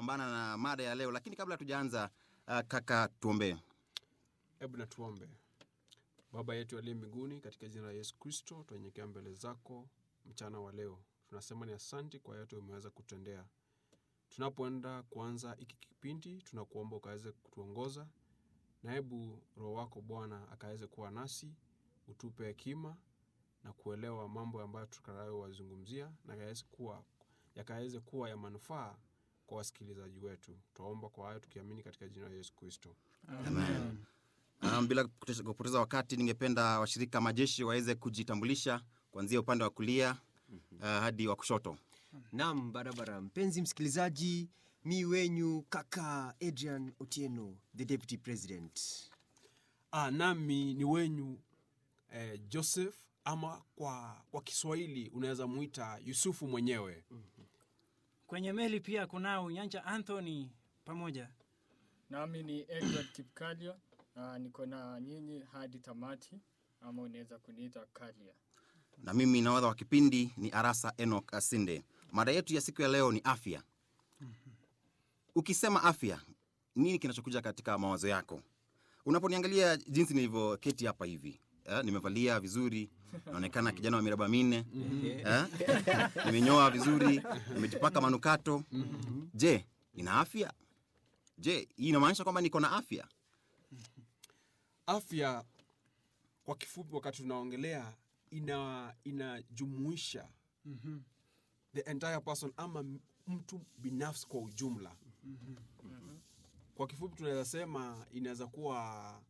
kupambana na mada ya leo, lakini kabla tujaanza, uh, kaka, tuombee. Hebu na tuombe. Baba yetu aliye mbinguni, katika jina la Yesu Kristo tunyenyekea mbele zako mchana wa leo. Tunasema ni asanti kwa yote umeweza kutendea. Tunapoenda kuanza hiki kipindi, tunakuomba ukaweze kutuongoza, na hebu Roho wako Bwana akaweze kuwa nasi, utupe hekima na kuelewa mambo ambayo tutakayo wazungumzia na yakaweze kuwa, yakaweze kuwa ya manufaa kwa wasikilizaji wetu. Twaomba kwa hayo tukiamini katika jina la Yesu Kristo. Amen. Um, bila kupoteza- kupoteza wakati, ningependa washirika majeshi waweze kujitambulisha kuanzia upande wa kulia uh, hadi wa kushoto. Naam, barabara. Mpenzi msikilizaji, mi wenyu kaka Adrian Otieno, the deputy president. Ah, nami ni wenyu eh, Joseph ama kwa, kwa Kiswahili unaweza muita Yusufu mwenyewe. Kwenye meli pia kunao Nyanja Anthony pamoja. Nami ni Edward Kipkalio na niko na nyinyi hadi tamati, ama unaweza kuniita Kalia. Na mimi nahodha wa kipindi ni Arasa Enoch Asinde. Mada yetu ya siku ya leo ni afya. Ukisema afya, nini kinachokuja katika mawazo yako? Unaponiangalia jinsi nilivyoketi hapa hivi eh, nimevalia vizuri, naonekana kijana wa miraba minne eh, nimenyoa vizuri, nimejipaka manukato. Je, nina afya? Je, hii inamaanisha kwamba niko na afya? Afya kwa kifupi, wakati tunaongelea ina inajumuisha the entire person ama m- mtu binafsi kwa ujumla. Kwa kifupi tunaweza sema inaweza kuwa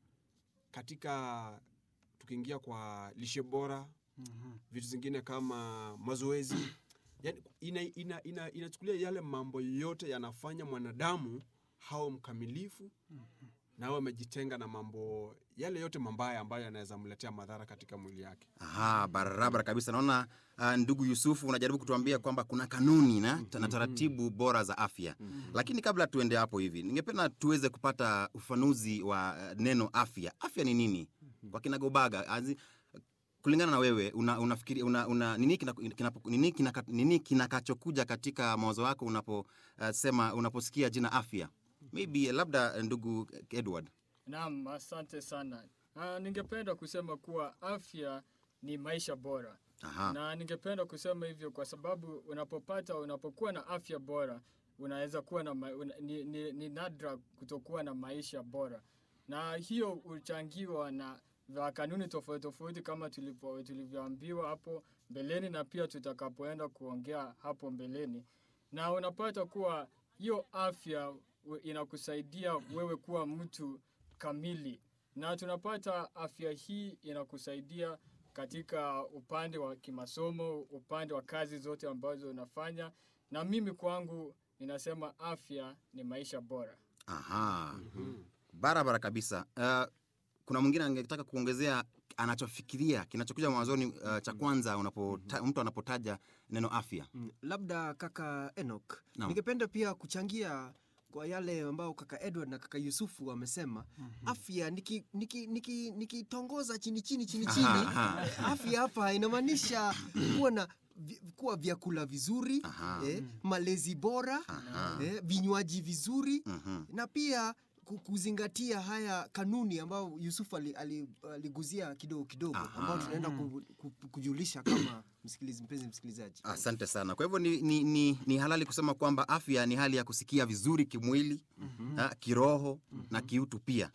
katika tukiingia kwa lishe bora, vitu zingine kama mazoezi, yani ina, ina, ina, inachukulia yale mambo yote yanafanya mwanadamu hawe mkamilifu na awe amejitenga na mambo yale yote mambaya ambayo yanaweza mletea madhara katika mwili yake. Aha, barabara kabisa. Naona uh, ndugu Yusufu unajaribu kutuambia kwamba kuna kanuni na, na taratibu bora za afya, lakini kabla tuende hapo hivi, ningependa tuweze kupata ufanuzi wa uh, neno afya. Afya ni nini kwa kinagobaga? Azi- Kulingana na wewe una, unafikiri una, una, nini kinako- kinapo- nini kinaka- nini kinakachokuja katika mawazo yako unaposema unaposikia jina afya? Maybe labda uh, ndugu Edward. Naam, asante sana. Uh, ningependa kusema kuwa afya ni maisha bora. Aha. Na ningependa kusema hivyo kwa sababu unapopata unapokuwa na afya bora unaweza kuwa na ma, una, ni, ni, ni nadra kutokuwa na maisha bora, na hiyo huchangiwa na vya kanuni tofauti tofauti kama tulipo- tulivyoambiwa hapo mbeleni na pia tutakapoenda kuongea hapo mbeleni, na unapata kuwa hiyo afya u- inakusaidia wewe kuwa mtu kamili, na tunapata afya hii inakusaidia katika upande wa kimasomo, upande wa kazi zote ambazo unafanya, na mimi kwangu ninasema afya ni maisha bora. Aha. Barabara kabisa. Uh, kuna mwingine angetaka kuongezea anachofikiria kinachokuja mwanzoni uh, cha kwanza unapota, mtu anapotaja neno afya. Mm, Labda kaka Enoch, Naam. ningependa pia kuchangia kwa yale ambao kaka Edward na kaka Yusufu wamesema. Afya nikitongoza niki, niki, nikitongoza chini chini chini chini, Aha, eh, afya hapa inamaanisha kuwa na vi- kuwa vyakula vizuri Aha. eh, malezi bora eh, vinywaji vizuri Mhm. na pia ku- kuzingatia haya kanuni ambayo Yusufu ali- ali- aliguzia kidogo kidogo Aha. ambao tunaenda ku, ku, kujulisha kama msikilizi, mpenzi msikilizaji. Asante sana. Kwa hivyo ni, ni, ni, ni halali kusema kwamba afya ni hali ya kusikia vizuri kimwili, ha, kiroho na kiutu pia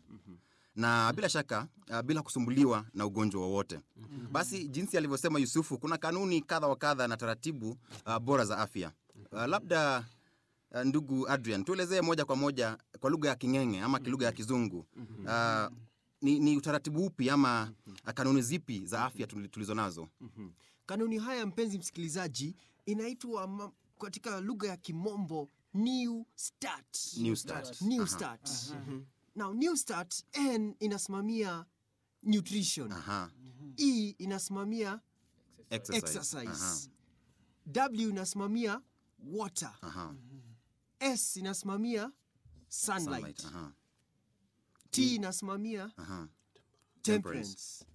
na bila shaka uh, bila kusumbuliwa na ugonjwa wowote. Basi jinsi alivyosema Yusufu, kuna kanuni kadha wa kadha na taratibu uh, bora za afya. Uh, labda uh, ndugu Adrian, tuelezee moja kwa moja kwa lugha ya King'eng'e ama kilugha ya Kizungu uh, ni, ni utaratibu upi ama uh, kanuni zipi za afya tuli- tulizo nazo? Mhm. Kanuni haya mpenzi msikilizaji, inaitwa ma- katika lugha ya Kimombo New Start. New Start. New Aha. Start. Now New Start N inasimamia nutrition. Aha. E inasimamia Exercise. exercise. W inasimamia water. Aha. Aha. S inasimamia sunlight. Sunlight. Aha. T inasimamia Aha. temperance.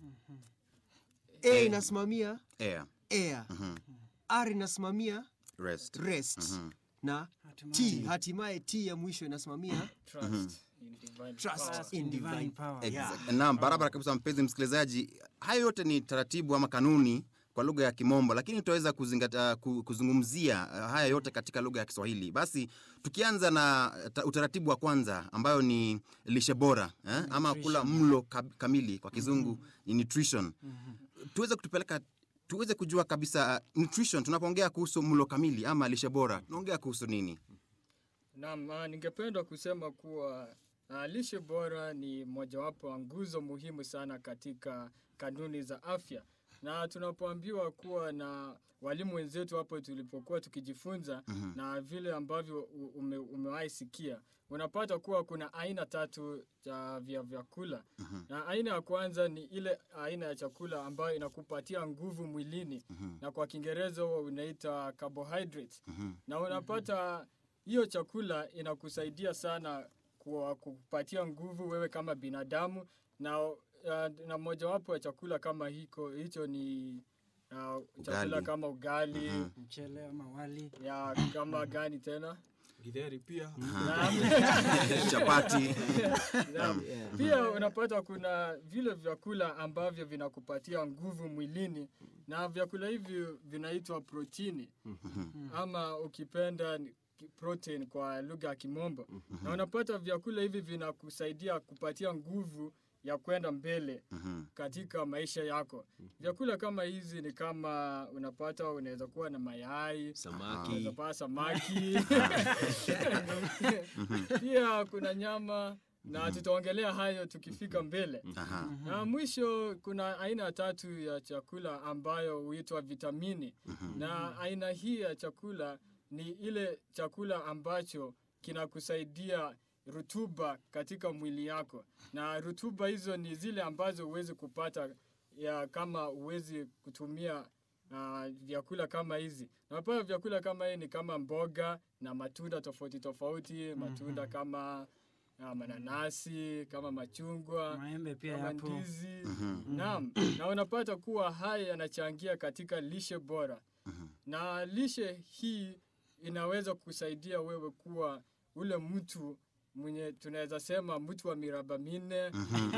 A inasimamia Air. air. R inasimamia Rest. rest. Na T, hatimaye T ya mwisho inasimamia Trust in divine Trust power. in divine divine power. Exact- Naam, barabara kabisa mpenzi msikilizaji. Hayo yote ni taratibu ama kanuni kwa lugha ya Kimombo, lakini tutaweza kuzingatia ku- kuzungumzia uh, haya yote katika lugha ya Kiswahili. Basi tukianza na ta- utaratibu wa kwanza ambayo ni lishe bora eh? ama kula mlo kab- kamili kwa kizungu ni nutrition. Tuweze kutupeleka tuweze kujua kabisa uh, nutrition. Tunapoongea kuhusu mlo kamili ama lishe bora, tunaongea kuhusu nini? Naam, ah, ningependa kusema kuwa ah, lishe bora ni mojawapo wa nguzo muhimu sana katika kanuni za afya, na tunapoambiwa kuwa na walimu wenzetu hapo tulipokuwa tukijifunza na vile ambavyo u- ume, umewahi sikia unapata kuwa kuna aina tatu za vya vyakula na aina ya kwanza ni ile aina ya chakula ambayo inakupatia nguvu mwilini na kwa Kiingereza huwa unaita carbohydrates na unapata hiyo chakula inakusaidia sana kwa kupatia nguvu wewe kama binadamu na, uh, na mojawapo ya chakula kama hiko hicho ni uh, chakula Ugali. kama ugali mchele ama wali ya kama gani tena githeri pia Naam. Chapati. Naam. Pia unapata kuna vile vyakula ambavyo vinakupatia nguvu mwilini na vyakula hivi vinaitwa protini ama ukipenda ni ki- protein kwa lugha ya Kimombo. Na unapata vyakula hivi vinakusaidia kupatia nguvu ya kwenda mbele katika maisha yako. Vyakula kama hizi ni kama unapata unaweza kuwa na mayai, samaki unaweza pata samaki. Pia kuna nyama na tutaongelea hayo tukifika mbele. Aha. Na mwisho kuna aina tatu ya chakula ambayo huitwa vitamini. Na aina hii ya chakula ni ile chakula ambacho kinakusaidia rutuba katika mwili yako. Na rutuba hizo ni zile ambazo huwezi kupata ya kama huwezi kutumia uh, vyakula kama hizi. Na pia vyakula kama hii ni kama mboga na matunda tofauti tofauti, matunda kama uh, mananasi, kama machungwa, maembe pia kama yapo ndizi. Naam, na unapata kuwa haya yanachangia katika lishe bora. Na lishe hii inaweza kusaidia wewe kuwa ule mtu mwenye tunaweza sema mtu wa miraba minne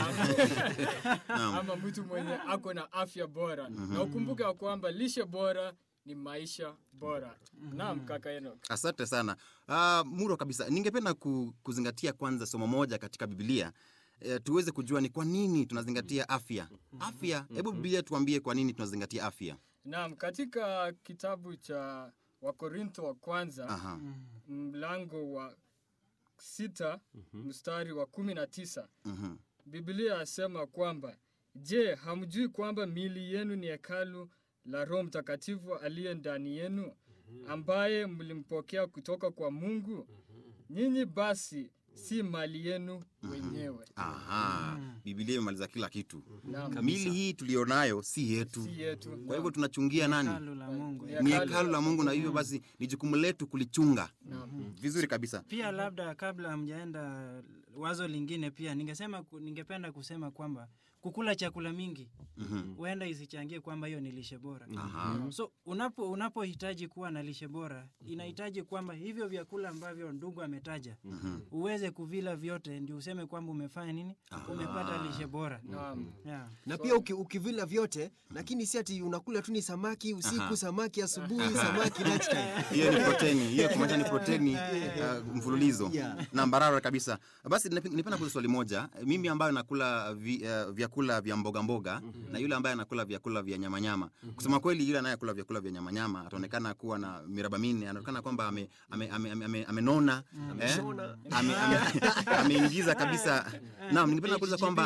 ama, ama mtu mwenye ako na afya bora. Na ukumbuke ya kwamba lishe bora ni maisha bora. Naam, kaka Enoch. Asante sana uh, Muro kabisa. Ningependa ku, kuzingatia kwanza somo moja katika Biblia e, tuweze kujua ni kwa nini tunazingatia afya. Afya, hebu Biblia tuambie kwa nini tunazingatia afya. Naam, katika kitabu cha Wakorintho wa kwanza Aha. mlango wa sita mstari wa kumi na tisa Mhm. Biblia yasema kwamba je, hamjui kwamba miili yenu ni hekalu la Roho Mtakatifu aliye ndani yenu, ambaye mlimpokea kutoka kwa Mungu? Nyinyi basi si mali yenu wenyewe. Aha. Biblia imemaliza kila kitu. Naam, Mili hii tulionayo si yetu, si yetu. kwa hivyo tunachungia nani? hekalu la Mungu Ni Ni hekalu hekalu la Mungu, na hivyo basi ni jukumu letu kulichunga Naam. vizuri kabisa. pia labda kabla hamjaenda wazo lingine pia ningesema ku- ningependa kusema kwamba kukula chakula mingi huenda isichangie kwamba hiyo ni lishe bora Aha. so unapo unapohitaji kuwa na lishe bora inahitaji kwamba hivyo vyakula ambavyo ndugu ametaja uweze kuvila vyote ndio useme kwamba umefanya nini umepata lishe bora Naam. yeah. na pia uki, ukivila vyote lakini si ati unakula tu ni samaki usiku Aha. samaki asubuhi samaki lunchtime hiyo ni proteni hiyo kumaanisha ni proteni uh, mfululizo Yeah. na barara kabisa basi nipe- nipenda kuuliza swali moja mimi ambayo nakula vi, uh, vyakula vya mboga mboga na yule ambaye anakula vyakula vya nyama nyama kusema kweli yule anayekula vyakula vya nyama nyama ataonekana kuwa na miraba minne anaonekana kwamba amenona ame, ame, ame, ame, amenona, eh? Ame- ame- ameingiza kabisa naam ningependa kuuliza kwamba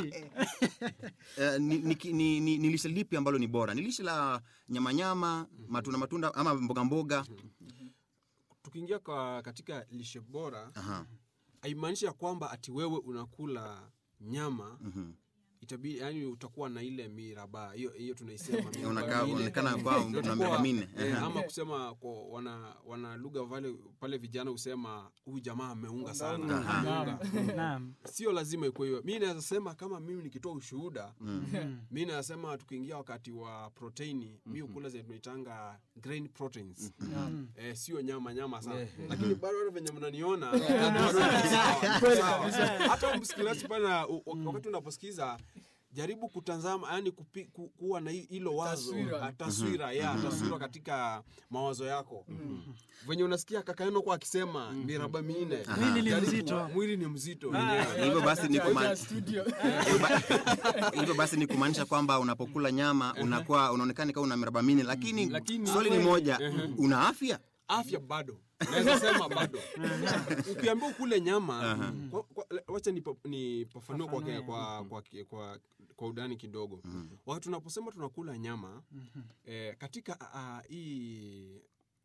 eh, ni, ni, ni, ni, ni lishe lipi ambalo ni bora ni lishe la nyama nyama matunda matunda ama mboga mboga tukiingia kwa katika lishe bora Aha. haimaanishi ya kwamba ati wewe unakula nyama Mhm. itabidi yani utakuwa na ile miraba hiyo hiyo tunaisema miraba Unakaa- minne. unaonekana kwa una Utakuwa, miraba minne. eh, Ehe. ama kusema kwa wana, wana lugha pale, pale vijana husema huyu jamaa ameunga sana Aha. ameunga Naam. sio lazima ikuwe hiyo mi naweza sema kama mimi nikitoa ushuhuda mi naweza sema tukiingia wakati wa proteini mi ukula zenye tunaitanga grain proteins eh, sio nyama nyama sana lakini bado hata venye mnaniona bado ni sawa, sawa. hata msikilizaji pale na- u- u- wakati unaposikiza jaribu kutazama yani kupi, ku, kuwa na hi- hilo wazo Taswira. ah, taswira ya taswira katika mawazo yako venye unasikia kakaeno kwa akisema miraba minne Mwili ni jaribu- mzito. mwili ni mzito hivyo basi ni kuma- Kuja studio. hivyo ba- hivyo basi ni kumaanisha kwamba unapokula nyama unakuwa unaonekana kama una miraba minne lakini Lakini- swali ni moja una afya afya bado naweza sema bado ukiambia ukule nyama kwa- kwa- wacha nipa- nipafanue kwa, kwa, kwa, kwa, kwa, kwa udani kidogo wakati tunaposema tunakula nyama eh, katika ah, hii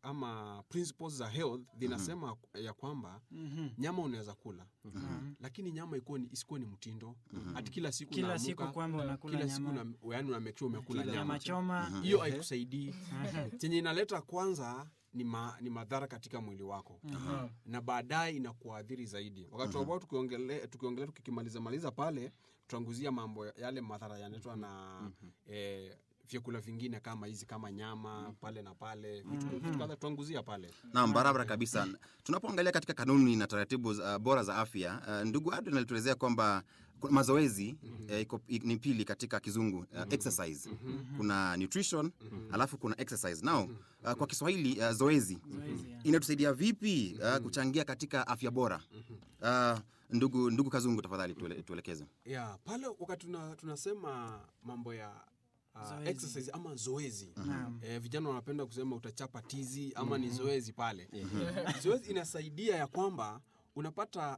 ama principles za health zinasema ya kwamba nyama unaweza kula lakini nyama ikuwe ni- isikuwe ni mtindo hati kila siku Kila unaamuka, siku kwamba unakula kila siku nyama. una- yaani una make sure umekula Nyama nyama choma. hiyo haikusaidii chenye inaleta kwanza ni, ma, ni madhara katika mwili wako na baadaye inakuadhiri zaidi wakati ambao tukiongelea tukiongelea tukikimaliza maliza pale tutanguzia mambo ya- yale madhara yanaletwa na eh, vyakula vingine kama hizi kama nyama pale na pale vitu vitu kadha tutanguzia pale Naam, barabara kabisa. Tunapoangalia katika kanuni na taratibu uh, bora za afya, uh, ndugu Adrian alituelezea kwamba kuna mazoezi eh, iko- i- ni pili katika kizungu uh, exercise. Kuna nutrition alafu kuna exercise. Now uh, kwa Kiswahili uh, zoezi Zoezi, ya. inatusaidia vipi uh, kuchangia katika afya bora? Uh, ndugu ndugu Kazungu, tafadhali tuele, tuelekeze. yeah, pale wakati tuna, tunasema mambo ya uh, Zoezi. exercise ama zoezi Naam. eh, vijana wanapenda kusema utachapa tizi ama ni zoezi pale zoezi inasaidia ya kwamba unapata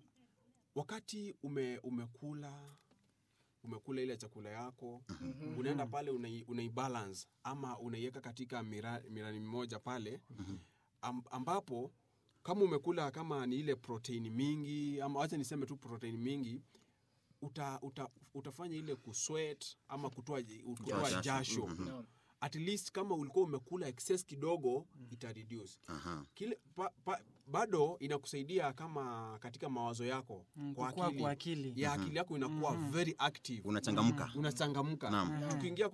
wakati ume, umekula umekula ile chakula yako unaenda pale unai, unaibalance ama unaiweka katika mira, mirani mmoja pale am, ambapo kama umekula kama ni ile proteini mingi ama wacha niseme tu proteini mingi uta, uta, utafanya ile kusweat ama kutoa, kutoa jasho. jasho Naam. at least kama ulikuwa umekula excess kidogo ita reduce Aha. kile pa, pa, bado inakusaidia kama katika mawazo yako Mm, kwa kukua akili, kwa akili. ya akili yako inakuwa very active Unachangamka. unachangamka Naam. tukiingia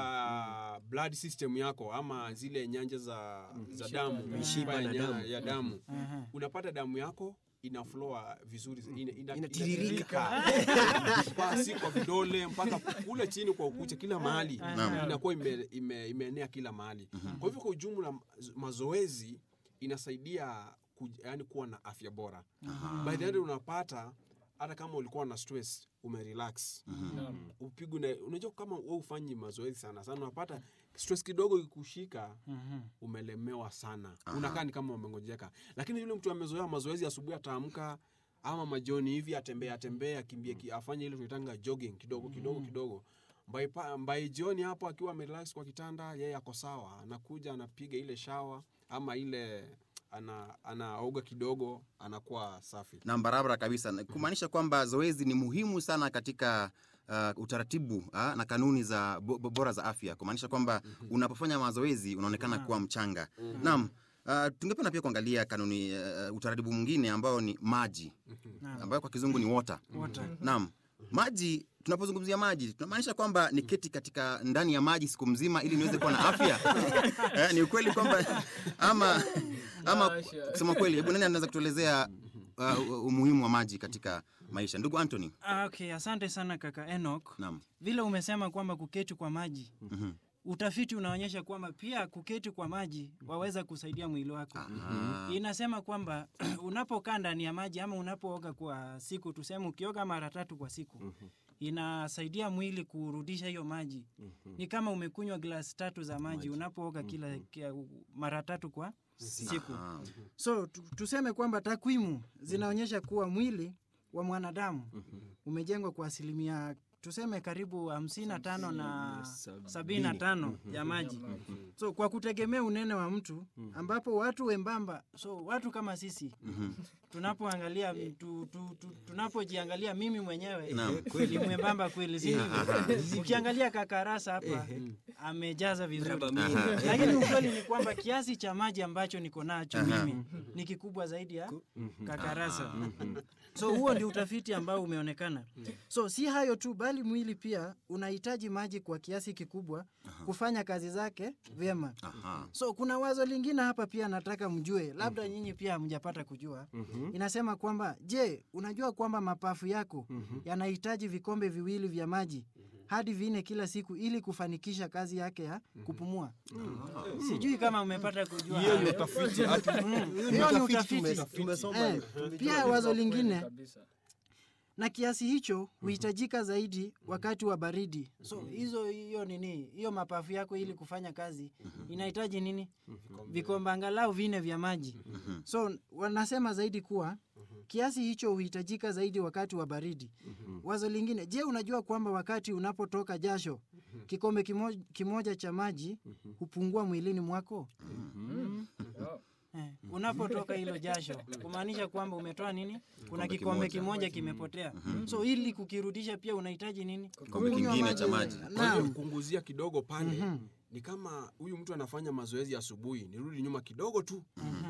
katika blood system yako ama zile nyanja za, za damu Mishipa ya na nya- damu. ya damu Aha. unapata damu yako inafloa vizuri ina, ina, Inatiririka. Kwa- si kwa vidole mpaka kule chini kwa ukucha kila mahali inakuwa ime, ime, imeenea kila mahali kwa hivyo kwa ujumla mazoezi inasaidia ku, yani kuwa na afya bora by the end unapata hata kama ulikuwa na stress umerelax Naam. upigwe na unajua kama we ufanyi mazoezi sana sana unapata stress kidogo ikushika umelemewa sana unakaa ni kama umengojeka lakini yule mtu amezoea mazoezi asubuhi ataamka ama majoni hivi atembea atembea akimbie ki- afanye ile tunaitanga jogging kidogo kidogo kidogo By, pa- by jioni hapo akiwa amerelax kwa kitanda yeye ako sawa anakuja anapiga ile shawa ama ile ana anaoga kidogo anakuwa safi na barabara kabisa Na kumaanisha kwamba zoezi ni muhimu sana katika uh, utaratibu uh, na kanuni za bo, bo, bora za afya kumaanisha kwamba unapofanya mazoezi unaonekana kuwa mchanga naam Uh, tungependa pia kuangalia kanuni uh, utaratibu mwingine ambao ni maji Naam. ambayo kwa kizungu ni water Water. naam maji tunapozungumzia maji tunamaanisha kwamba ni keti katika ndani ya maji siku mzima ili niweze kuwa na afya eh, ni ukweli kwamba ama ama Hasha. kusema kweli hebu nani anaweza kutuelezea uh, umuhimu wa maji katika maisha ndugu Anthony Ah, okay, asante sana kaka Enoch. naam Vile umesema kwamba kuketi kwa maji utafiti unaonyesha kwamba pia kuketi kwa maji waweza kusaidia mwili wako. Ah. Inasema kwamba unapokaa ndani ya maji ama unapooga kwa siku, tuseme ukioga mara tatu kwa siku inasaidia mwili kurudisha hiyo maji. Ni kama umekunywa glasi tatu za maji unapooga kila kia, mara tatu kwa siku. Ah. So tu- tuseme kwamba takwimu zinaonyesha kuwa mwili wa mwanadamu umejengwa kwa asilimia tuseme karibu hamsini na tano na sabini na tano ya maji. So kwa kutegemea unene wa mtu ambapo watu wembamba, so watu kama sisi tunapoangalia tu, tu, tu, tunapojiangalia mimi mwenyewe Naam. ni mwembamba kweli si ukiangalia kakarasa hapa amejaza vizuri lakini ukweli ni kwamba kiasi cha maji ambacho niko nacho mimi ni kikubwa zaidi ya kakarasa so huo ndio utafiti ambao umeonekana so si hayo tu bali mwili pia unahitaji maji kwa kiasi kikubwa kufanya kazi zake vyema Aha. so kuna wazo lingine hapa pia nataka mjue labda nyinyi pia hamjapata kujua inasema kwamba je unajua kwamba mapafu yako yanahitaji vikombe viwili vya maji hadi vinne kila siku ili kufanikisha kazi yake ya kupumua sijui kama umepata kujua hiyo ni hayo. utafiti ati Mm, hiyo ni utafiti tume- tumesoma Eh, pia wazo lingine kabisa na kiasi hicho huhitajika zaidi wakati wa baridi so hizo hiyo nini hiyo mapafu yako ili kufanya kazi inahitaji nini vikombe angalau vine vya maji so wanasema zaidi kuwa kiasi hicho huhitajika zaidi wakati wa baridi wazo lingine je unajua kwamba wakati unapotoka jasho kikombe kimoja, kimoja cha maji hupungua mwilini mwako Oh. Eh, unapotoka hilo jasho kumaanisha kwamba umetoa nini kuna Kikombe kikombe kimoja. kimoja kimepotea so ili kukirudisha pia unahitaji nini Kikombe Kunywa kingine cha maji. kwa hivyo Naam. kunguzia kidogo pale ni kama huyu mtu anafanya mazoezi asubuhi nirudi nyuma kidogo tu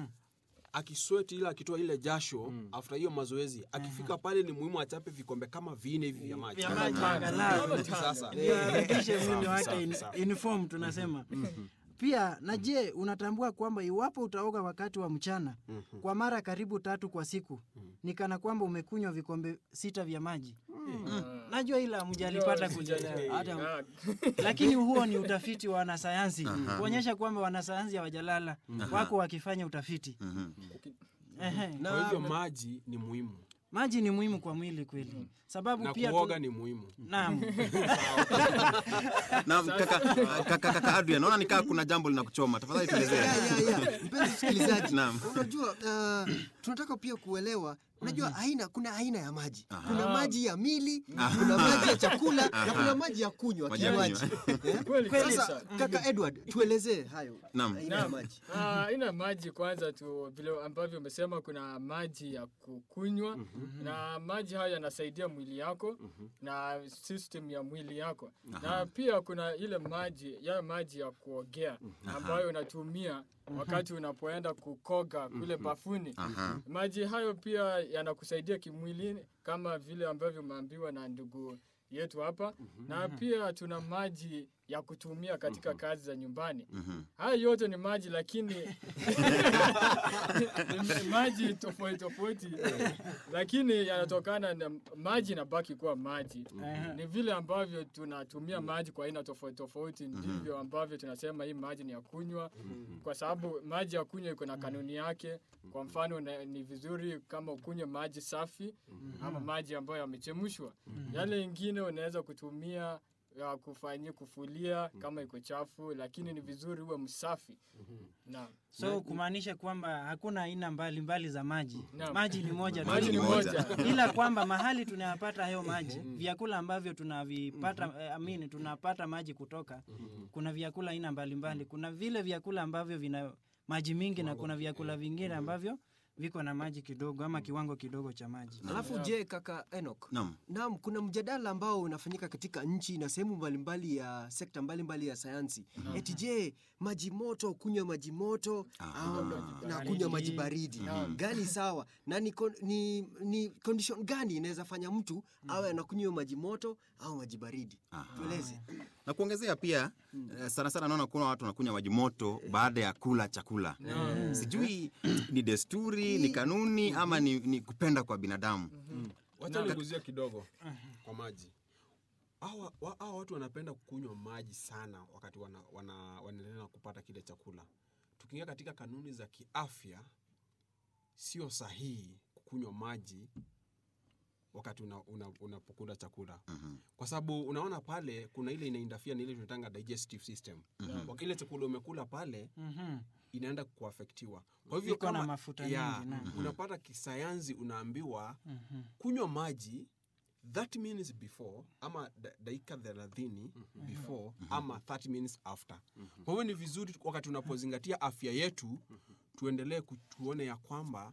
akisweti ile akitoa ile jasho after hiyo mazoezi akifika pale ni muhimu achape vikombe kama vine hivi vya maji vya maji angalau sasa ndio arudishe mwili Sawa, wake sawa, in, sawa. inform tunasema pia na je unatambua kwamba iwapo utaoga wakati wa mchana kwa mara karibu tatu kwa siku ni kana kwamba umekunywa vikombe sita vya maji najua ila mjalipata kulielewa hata Ah, lakini huo ni utafiti wa wanasayansi kuonyesha kwamba wanasayansi hawajalala wako wakifanya utafiti Ehe. kwa hivyo maji ni muhimu maji ni muhimu kwa mwili kweli sababu na pia kuoga tu... ni muhimu naam Naam, kaka, kaka, kaka Adrian, naona nikaa kuna jambo linakuchoma. Tafadhali tuelezee. Ya, ya, ya. Mpenzi msikilizaji, Naam. unajua uh, tunataka pia kuelewa unajua aina kuna aina ya maji kuna maji ya mili kuna maji ya chakula na kuna maji ya kunywa Maji ya kinywaji kunywa. kweli sasa kabisa. kaka edward tuelezee hayo Naam. aina ya Naam. maji Ah, aina maji kwanza tu vile ambavyo umesema kuna maji ya kukunywa na maji hayo yanasaidia mwili yako na system ya mwili yako na pia kuna ile maji ya maji ya kuogea ambayo unatumia wakati unapoenda kukoga kule bafuni Aha. maji hayo pia yanakusaidia kimwilini kama vile ambavyo umeambiwa na ndugu yetu hapa na pia tuna maji ya kutumia katika kazi za nyumbani haya yote ni maji lakini ni maji tofauti tofauti lakini yanatokana na maji inabaki kuwa maji ni vile ambavyo tunatumia maji kwa aina tofauti tofauti ndivyo ambavyo tunasema hii maji ni ya kunywa kwa sababu maji ya kunywa iko na kanuni yake kwa mfano na, ni vizuri kama ukunywe maji safi ama maji ambayo yamechemshwa yale ingine unaweza kutumia ya kufanyia kufulia kama iko chafu lakini ni vizuri uwe msafi naam so kumaanisha kwamba hakuna aina mbalimbali za maji Naam. maji ni moja tu. maji ni moja. moja ila kwamba mahali tunayapata hayo maji vyakula ambavyo tunavipata eh, amini tunapata maji kutoka kuna vyakula aina mbalimbali kuna vile vyakula ambavyo vina maji mingi na kuna vyakula vingine ambavyo viko na maji kidogo ama kiwango kidogo cha maji alafu je kaka enok Naam. Naam, kuna mjadala ambao unafanyika katika nchi na sehemu mbalimbali ya sekta mbalimbali ya sayansi. Eti je, maji moto kunywa maji moto au na kunywa maji baridi gani sawa? Na ni, kon- ni, ni condition gani inaweza fanya mtu awe anakunywa maji moto au maji baridi? Tueleze. na kuongezea pia eh, sana sana naona kuna watu wanakunywa maji moto baada ya kula chakula sijui ni desturi ni kanuni ama ni, ni kupenda kwa binadamu wacha niguzie kidogo kwa maji hawa wa- hawa watu wanapenda kunywa maji sana wakati wana, wana, wanaendelea na kupata kile chakula tukiingia katika kanuni za kiafya sio sahihi kukunywa maji wakati unapokula una, unapokula chakula kwa sababu unaona pale kuna ile inaindafia na ile tunatanga digestive system Wak- ile chakula umekula pale Mhm. inaenda kuafektiwa kwa hivyo Iko na kama- mafuta ya, mengi, naam. unapata kisayansi unaambiwa kunywa maji that minutes before ama da- dakika thelathini before ama 30 minutes after kwa hivyo ni vizuri wakati unapozingatia afya yetu tuendelee ku- tuone ya kwamba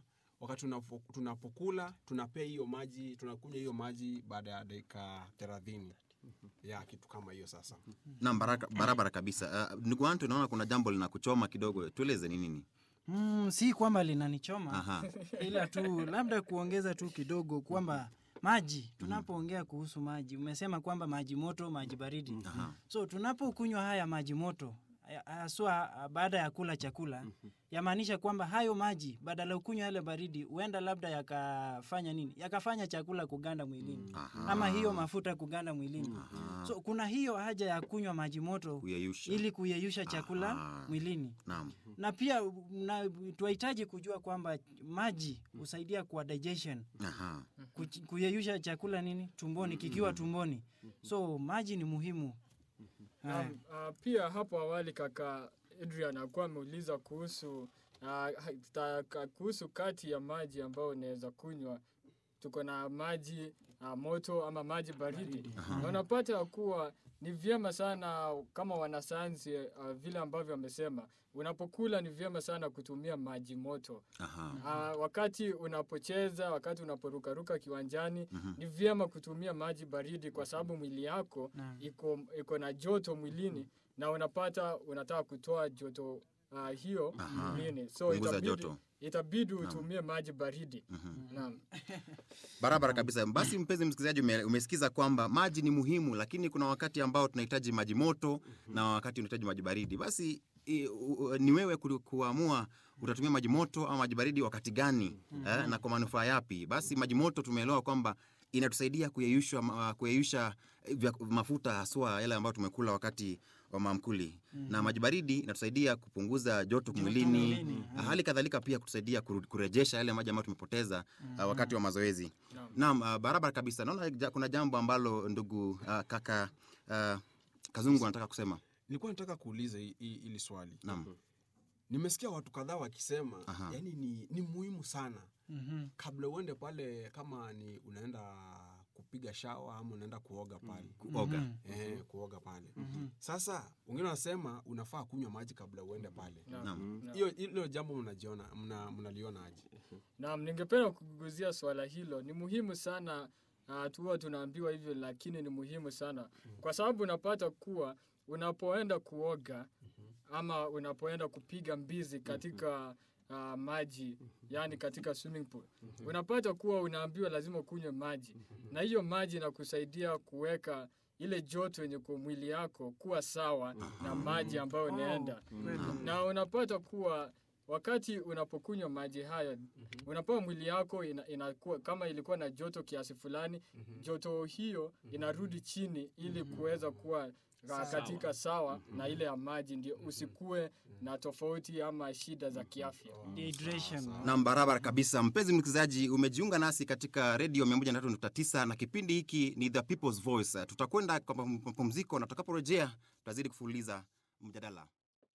wakati tunapo- tunapokula tunapea hiyo maji tunakunywa hiyo maji baada ya dakika thelathini ya kitu kama hiyo sasa Naam, baraka- barabara kabisa. Uh, ndugu Anto, naona kuna jambo linakuchoma kidogo, tueleze ni nini? Mm, si kwamba linanichoma Aha. ila tu labda kuongeza tu kidogo kwamba maji tunapoongea kuhusu maji umesema kwamba maji moto maji baridi Aha. so tunapokunywa haya maji moto haya- haswa ah, baada ya kula chakula yamaanisha kwamba hayo maji badala ya ukunywa yale baridi huenda labda yakafanya nini yakafanya chakula kuganda mwilini Aha. ama hiyo mafuta kuganda mwilini so kuna hiyo haja ya kunywa maji moto Kuyeyusha. ili kuyeyusha chakula Aha. mwilini Naam. na pia na, tunahitaji kujua kwamba maji husaidia kwa digestion Aha. kuch- kuyeyusha chakula nini tumboni kikiwa tumboni so maji ni muhimu Haya. Naam, ah, pia hapo awali kaka Adrian alikuwa ameuliza kuhusu ah, ha- ta- ka- kuhusu kati ya maji ambayo unaweza kunywa. Tuko na maji ah, moto ama maji baridi, na unapata ya kuwa ni vyema sana kama wanasayansi ah, vile ambavyo wamesema, unapokula ni vyema sana kutumia maji moto. Aha. Uh, wakati unapocheza, wakati unaporukaruka kiwanjani ni vyema kutumia maji baridi kwa sababu mwili yako Naam. iko iko na joto mwilini na unapata unataka kutoa joto uh, hiyo Aha. mwilini, so Punguza itabidi, joto. itabidi utumie maji baridi. Naam. Barabara kabisa. Basi mpenzi msikilizaji, ume, umesikiza kwamba maji ni muhimu, lakini kuna wakati ambao tunahitaji maji moto na wakati unahitaji maji baridi. Basi i, u, u, ni wewe ku, kuamua utatumia maji moto au maji baridi wakati gani eh, na kwa manufaa yapi. Basi maji moto tumeelewa kwamba inatusaidia kuyeyusha, ma- kuyeyusha eh, vya- mafuta haswa yale ambayo tumekula wakati wa maamkuli na maji baridi inatusaidia kupunguza joto mwilini mwilini, hali kadhalika pia kutusaidia kuru- kurejesha yale maji ambayo tumepoteza uh, wakati wa mazoezi Naam. naam uh, barabara kabisa naona ja, kuna jambo ambalo ndugu uh, kaka uh, kazungu anataka kusema nilikuwa nataka kuuliza hi- hi- hili swali naam nimesikia watu kadhaa wakisema Aha. yani ni, ni muhimu sana Mhm. kabla uende pale kama ni unaenda kupiga shawa ama unaenda kuoga pale kuoga eh, kuoga pale sasa wengine wanasema unafaa kunywa maji kabla uende pale Naam. Naam. Naam. hiyo hilo jambo mnajiona mna- mnaliona aje Naam, ningependa kuguzia swala hilo. Ni muhimu sana uh, tuwa tunaambiwa hivyo, lakini ni muhimu sana kwa sababu unapata kuwa unapoenda kuoga ama unapoenda kupiga mbizi katika uh, maji yani katika swimming pool unapata kuwa unaambiwa lazima ukunywe maji, na hiyo maji inakusaidia kuweka ile joto yenye kwa mwili yako kuwa sawa na maji ambayo unaenda na unapata kuwa wakati unapokunywa maji haya unapewa mwili yako ina, inakuwa kama ilikuwa na joto kiasi fulani joto hiyo inarudi chini ili kuweza kuwa ka- katika sawa na ile ya maji ndio usikue na tofauti ama shida za kiafya Dehydration. Naam, barabara kabisa. Mpenzi msikilizaji, umejiunga nasi katika redio 103.9 na kipindi hiki ni The People's Voice. Tutakwenda kwa mapumziko na tutakaporejea tutazidi kufululiza mjadala.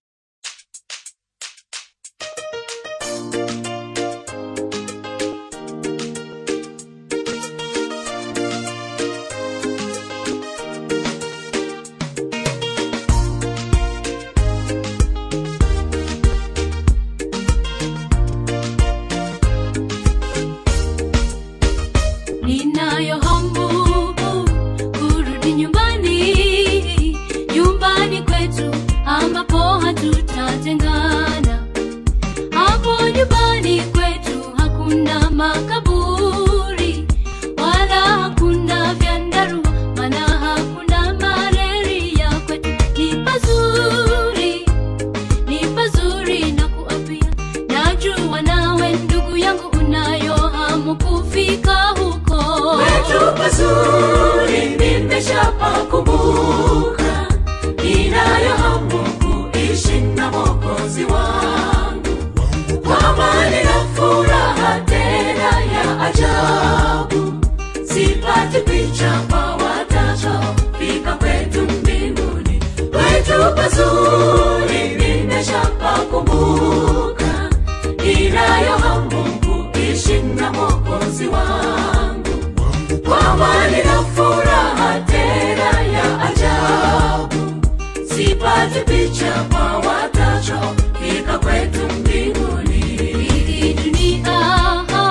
Ninayo hamu kurudi nyumbani, nyumbani kwetu ambapo hatutatengana. Hapo nyumbani kwetu hakuna makaburi wala hakuna vyandarua, maana hakuna malaria. Kwetu ni pazuri, ni pazuri na kuapia. Najua nawe ndugu yangu unayo hamu kufika huko. Kwetu pazuri nimeshapakumbuka, ninayo hamu kuishi na Mwokozi wangu kwa amani na furaha tena ya ajabu. Sipati picha kwa watakaofika kwetu mbinguni. Kwetu pazuri nimeshapakumbuka, ninayo hamu kuishi na Mwokozi wangu kwa amani na furaha tena ya ajabu. Sipati picha kwa watakaofika kwetu mbinguni. Hii dunia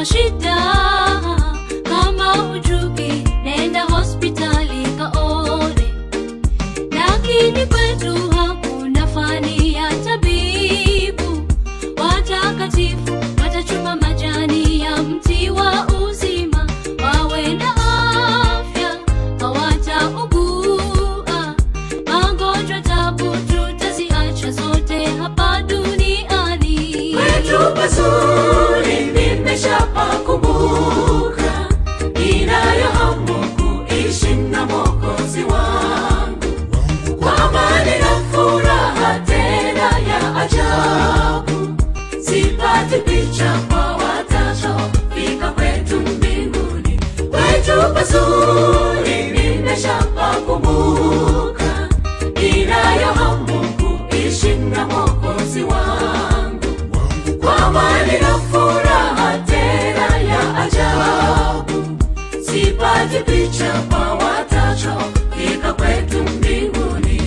shida kama hujui nenda hospitali kaone lakini kwetu hakuna fani ya tabibu watakatifu watachuma majani ya mti wa uzima wawe na afya hawataugua magonjwa tabu tutaziacha zote hapa duniani kwetu pazuri nimeshapakumbuka inayo hamu kuishi na mokozi wangu kwa amani na furaha tena ya ajabu sipati picha kwa watachofika kwetu mbinguni kwetu pazuri nimeshapakumbuka inayo hamu kuishi na mokozi wangu kwa amani na furaha tena ya ajabu sipati picha kwa watachofika kwetu mbinguni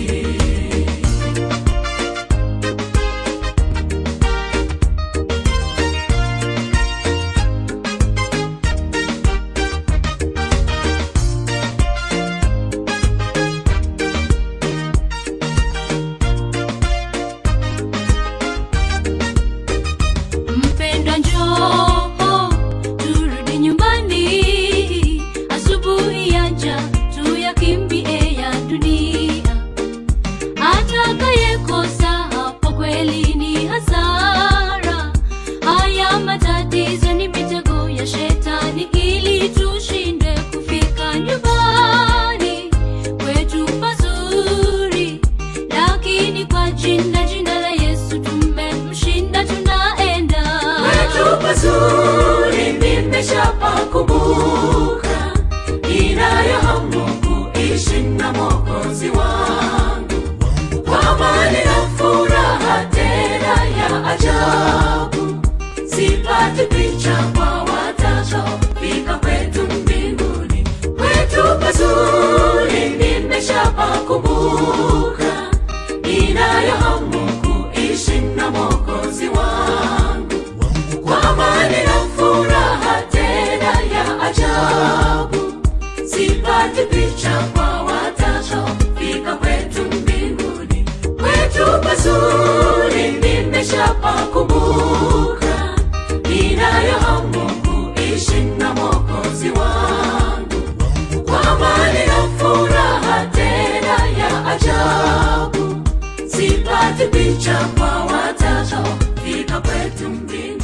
mpendwa njoo turudi nyumbani asubuhi yaja tuyakimbie ya dunia atakayekosa hapo kweli ni hasara haya matatizo ni mitego ya shetani ili tushindwe kufika nyumbani kwetu pazuri lakini kwa jina jina la yesu tumemshinda tunaenda kwetu pazuri nimeshapakumbuka inayo hamu kuishi na mokozi wangu kwa amani na furaha tena ya ajabu sipati picha kwa watachofika kwetu mbinguni kwetu pazuri nimeshapakumbuka inayo hamu kuishi na mokozi wangu kwa amani na furaha tena ya ajabu sipati picha kwa watachofika kwetu mbinguni kwetu pazuri nimeshapakumbuka inayo hamu kuishi na mokozi wangu kwa amani na furaha tena ya ajabu sipati picha kwa watachofika kwetu mbinguni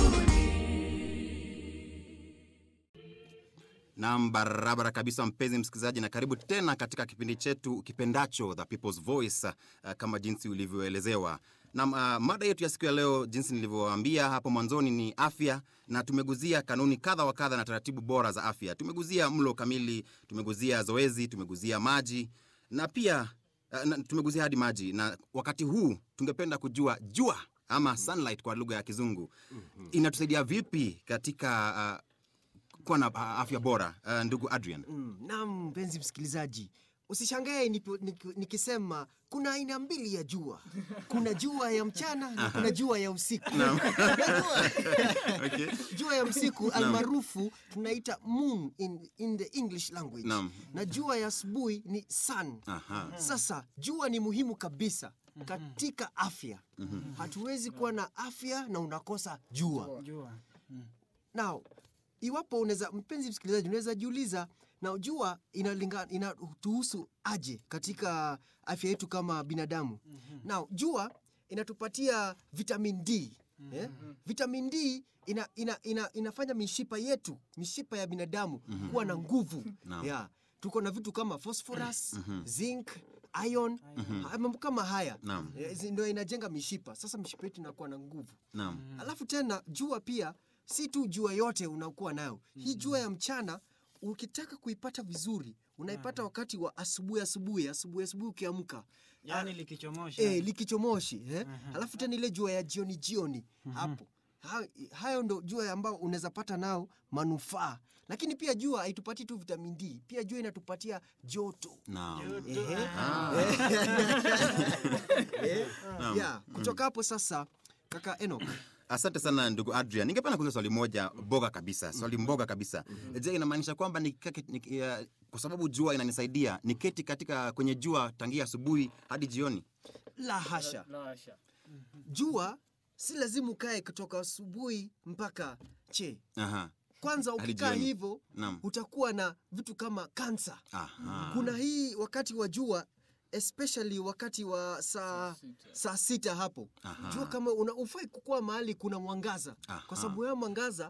Nam, barabara kabisa, mpenzi msikilizaji, na karibu tena katika kipindi chetu kipendacho The People's Voice, uh, kama jinsi ulivyoelezewa. Nam, uh, mada yetu ya siku ya leo, jinsi nilivyowaambia hapo mwanzoni, ni afya, na tumeguzia kanuni kadha wa kadha na taratibu bora za afya. Tumeguzia mlo kamili, tumeguzia zoezi, tumeguzia maji na pia uh, na, tumeguzia hadi maji, na wakati huu tungependa kujua jua ama sunlight kwa lugha ya Kizungu inatusaidia vipi katika uh, kuwa na uh, afya bora uh, ndugu Adrian. Mm, naam mpenzi msikilizaji usishangae nipo- niki- nikisema kuna aina mbili ya jua kuna jua ya mchana na kuna jua ya usiku Unajua? Okay. jua ya usiku almaarufu tunaita moon in, in the english language Naam. na jua ya asubuhi ni sun Aha. sasa jua ni muhimu kabisa katika afya hatuwezi kuwa na afya na unakosa jua jua Now, iwapo unaweza mpenzi msikilizaji, unaweza jiuliza na jua inalinga inatuhusu aje katika afya yetu kama binadamu. Now, jua inatupatia vitamin D. Eh? Vitamin D ina, ina, ina, inafanya mishipa yetu, mishipa ya binadamu kuwa na nguvu. Naam. Yeah. Tuko na vitu kama phosphorus, zinc, iron, haya mambo kama haya. Naam. Eh, zi- Ndio inajenga mishipa. Sasa mishipa yetu inakuwa na nguvu. Naam. Alafu tena jua pia si tu jua yote unakuwa nayo. Hii jua ya mchana ukitaka kuipata vizuri unaipata wakati wa asubuhi asubuhi asubuhi asubuhi ukiamka yani likichomosha eh, likichomoshi eh? Alafu tena ile jua ya jioni jioni hapo ha, hayo ndo jua ambao unaweza pata nao manufaa, lakini pia jua haitupatii tu vitamin D, pia jua inatupatia joto Naam. Ehe. Ah. Eh, yeah. Kutoka hapo sasa, kaka Enoch, Asante sana ndugu Adrian. Ningependa kuuliza swali moja boga kabisa, swali mboga kabisa. Je, inamaanisha kwamba nikikake- niki- ya- kwa sababu jua inanisaidia niketi katika kwenye jua tangia asubuhi hadi jioni? La hasha. La hasha. Jua si lazima ukae kutoka asubuhi mpaka che. Aha. Kwanza Hadi ukikaa jioni. hivyo Naam. utakuwa na vitu kama kansa. Aha. Kuna hii wakati wa jua especially wakati wa saa saa sita hapo Aha. jua kama una ufai kukua mahali kuna mwangaza Aha. kwa sababu ya mwangaza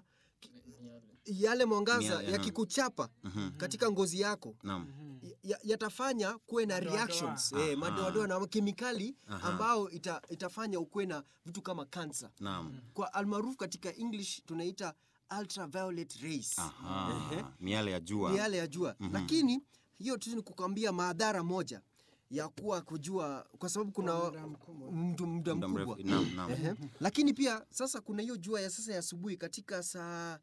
yale mwangaza Miale, yakikuchapa katika ngozi yako Naam. ya- yatafanya kuwe na Madoadoa. reactions eh, madoadoa na kemikali Aha. ambao ita, itafanya ukuwe na vitu kama kansa Naam. kwa almaarufu katika english tunaita ultraviolet rays Aha. Miale ya jua. miale ya jua lakini hiyo tu ni kukwambia madhara moja ya kuwa kujua kwa sababu kuna mdu- muda Muda mkubwa mrefu. Naam, naam. Ehe. lakini pia sasa kuna hiyo jua ya sasa ya asubuhi katika saa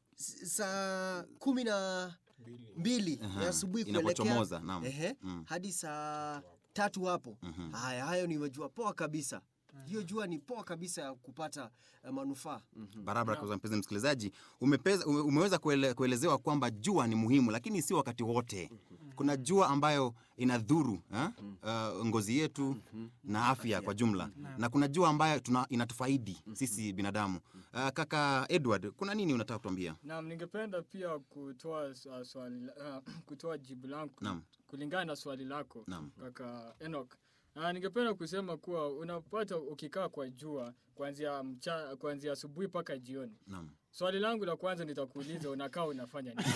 saa kumi na mbili Aha. ya asubuhi Inapochomoza, kuelekea naam. ehe, Mm. hadi saa tatu hapo haya hayo ni majua poa kabisa hiyo jua ni poa kabisa ya kupata uh, manufaa barabara kwa mpenzi msikilizaji umepeza, ume, umeweza kuele, kuelezewa kwamba jua ni muhimu lakini si wakati wote kuna jua ambayo inadhuru ha? uh, ngozi yetu na afya kwa jumla na kuna jua ambayo tuna, inatufaidi sisi binadamu uh, kaka edward kuna nini unataka kutuambia Naam, ningependa pia kutoa uh, swali la- uh, kutoa jibu langu Naam. kulingana na swali lako Naam. kaka Enoch. Uh, ningependa kusema kuwa unapata ukikaa kwa jua kuanzia mcha, kuanzia asubuhi mpaka jioni. naam Swali langu la kwanza nitakuuliza unakaa unafanya nini?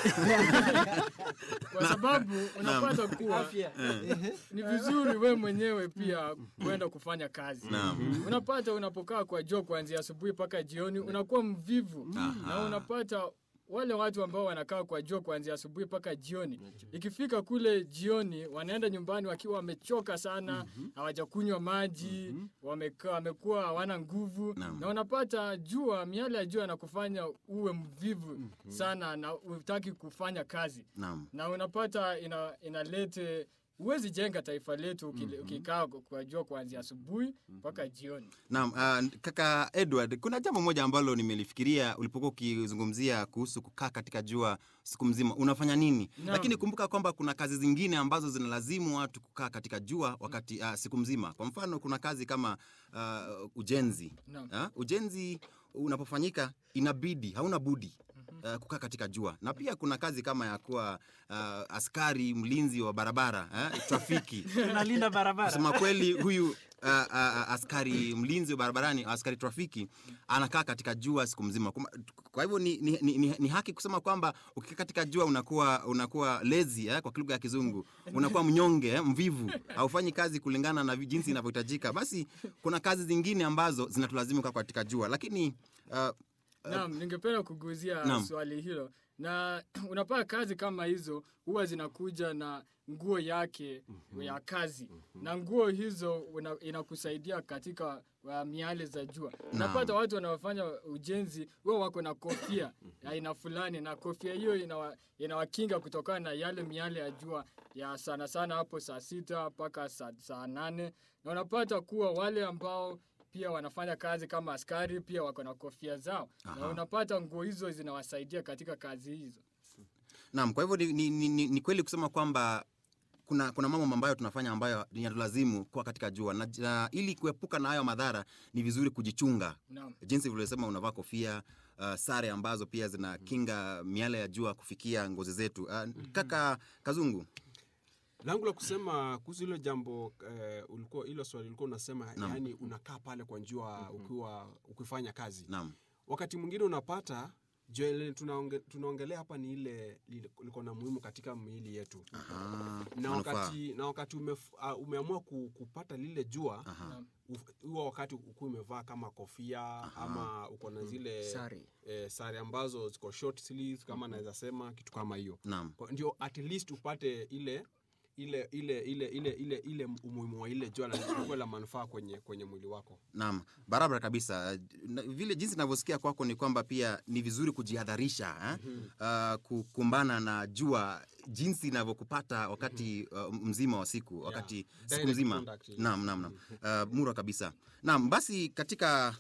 kwa sababu unapata kuwa Afya. ni vizuri we mwenyewe pia kwenda kufanya kazi. Naam. Unapata unapokaa kwa jua kuanzia asubuhi mpaka jioni unakuwa mvivu na unapata wale watu ambao wanakaa kwa jua kuanzia asubuhi mpaka jioni, ikifika kule jioni wanaenda nyumbani wakiwa wamechoka sana, hawajakunywa maji, wamekaa wamekuwa hawana nguvu, Naam. na unapata jua, miale ya jua inakufanya uwe mvivu sana na utaki kufanya kazi naam na unapata ina, inalete huwezi jenga taifa letu ukile- ukikaa kwa jua kuanzia asubuhi mpaka jioni. Naam, uh, kaka Edward, kuna jambo moja ambalo nimelifikiria ulipokuwa ukizungumzia kuhusu kukaa katika jua siku mzima, unafanya nini? Naam. Lakini kumbuka kwamba kuna kazi zingine ambazo zinalazimu watu kukaa katika jua wakati uh, siku mzima. Kwa mfano, kuna kazi kama uh, ujenzi. Naam. Uh, ujenzi unapofanyika inabidi, hauna budi Uh, kukaa katika jua na pia kuna kazi kama ya kuwa uh, askari mlinzi wa barabara eh, trafiki tunalinda barabara kusema kweli huyu uh, uh, askari mlinzi wa barabarani askari trafiki anakaa katika jua siku mzima Kuma- kwa hivyo ni, ni, ni, ni, ni haki kusema kwamba ukikaa katika jua unakuwa unakuwa lezi eh, kwa lugha ya kizungu unakuwa mnyonge eh, mvivu haufanyi kazi kulingana na vi- jinsi inavyohitajika basi kuna kazi zingine ambazo zinatulazimu kukaa katika jua lakini uh, Naam, ningependa kuguzia Naam. swali hilo na unapata kazi kama hizo huwa zinakuja na nguo yake ya kazi na nguo hizo una, inakusaidia katika uh, miale za jua. Unapata watu wanaofanya ujenzi huwa wako na kofia ya aina fulani, na kofia hiyo inawa, inawakinga kutokana na yale miale ya jua ya sana sana hapo saa sita mpaka saa, saa nane na unapata kuwa wale ambao pia wanafanya kazi kama askari pia wako na kofia zao na unapata nguo hizo zinawasaidia katika kazi hizo. Naam, kwa hivyo ni, ni, ni, ni, ni kweli kusema kwamba kuna, kuna mambo ambayo tunafanya ambayo yanatulazimu kuwa katika jua na, na ili kuepuka na hayo madhara ni vizuri kujichunga Naam. jinsi vilivyosema unavaa kofia uh, sare ambazo pia zinakinga miale ya jua kufikia ngozi zetu uh, kaka kazungu langu la kusema kuhusu hilo jambo eh, ulikuwa hilo swali ulikuwa unasema yani unakaa pale kwa njua ukiwa ukifanya kazi naam wakati mwingine unapata jua ile tunaonge, tunaongelea hapa ni ile lile- liko na muhimu katika miili yetu Ah, na manufaa. wakati, na wakati umef, uh, umeamua ku, kupata lile jua uf- huo wakati ukuwa umevaa kama kofia ama uko na zile Sare. eh, sare ambazo ziko short sleeves kama naweza sema kitu kama hiyo naam Kwa- ndio at least upate ile ile ile ile ile ile ile umuhimu wa ile jua na likuwe la manufaa kwenye kwenye mwili wako Naam, barabara kabisa. Na, vile jinsi ninavyosikia kwako ni kwamba pia ni vizuri kujihadharisha eh? uh, kukumbana na jua jinsi inavyokupata wakati uh, mzima wa siku wakati siku Direct mzima. contact, yes. Naam, naam, naam. Uh, mura kabisa. Naam, basi katika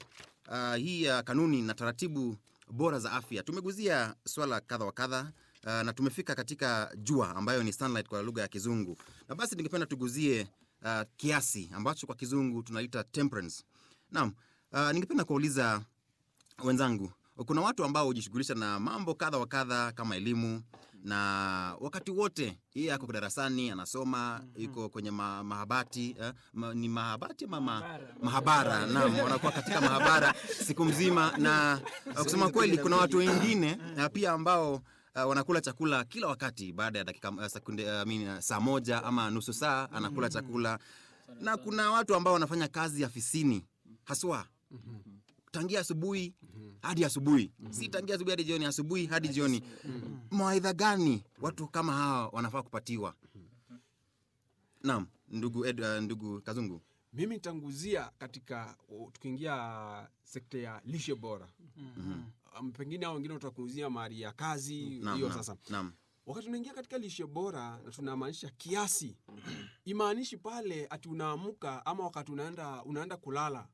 uh, hii ya kanuni na taratibu bora za afya tumeguzia swala kadha wa kadha uh, na tumefika katika jua ambayo ni sunlight kwa lugha ya kizungu na basi ningependa tuguzie uh, kiasi ambacho kwa kizungu tunaita temperance naam uh, ningependa kuwauliza wenzangu kuna watu ambao hujishughulisha na mambo kadha wa kadha kama elimu na wakati wote yeye ako darasani anasoma yuko kwenye ma, mahabati eh, ma, ni mahabati ama ma, mahabara naam wanakuwa katika mahabara siku mzima na uh, kusema kweli kuna watu wengine uh, pia ambao Uh, wanakula chakula kila wakati baada ya dakika uh, sekunde uh, I mean, uh, saa moja ama nusu saa anakula chakula na kuna watu ambao wanafanya kazi afisini haswa tangia asubuhi hadi asubuhi si tangia asubuhi hadi jioni asubuhi hadi jioni mawaidha gani watu kama hawa wanafaa kupatiwa naam ndugu Ed, uh, ndugu kazungu mimi nitanguzia katika o, tukiingia sekta ya lishe bora um, pengine hao wengine utakuzia mahali ya kazi Naam, hiyo naam, sasa naam wakati tunaingia katika lishe bora na tunamaanisha kiasi imaanishi pale ati unaamka ama wakati unaenda unaenda kulala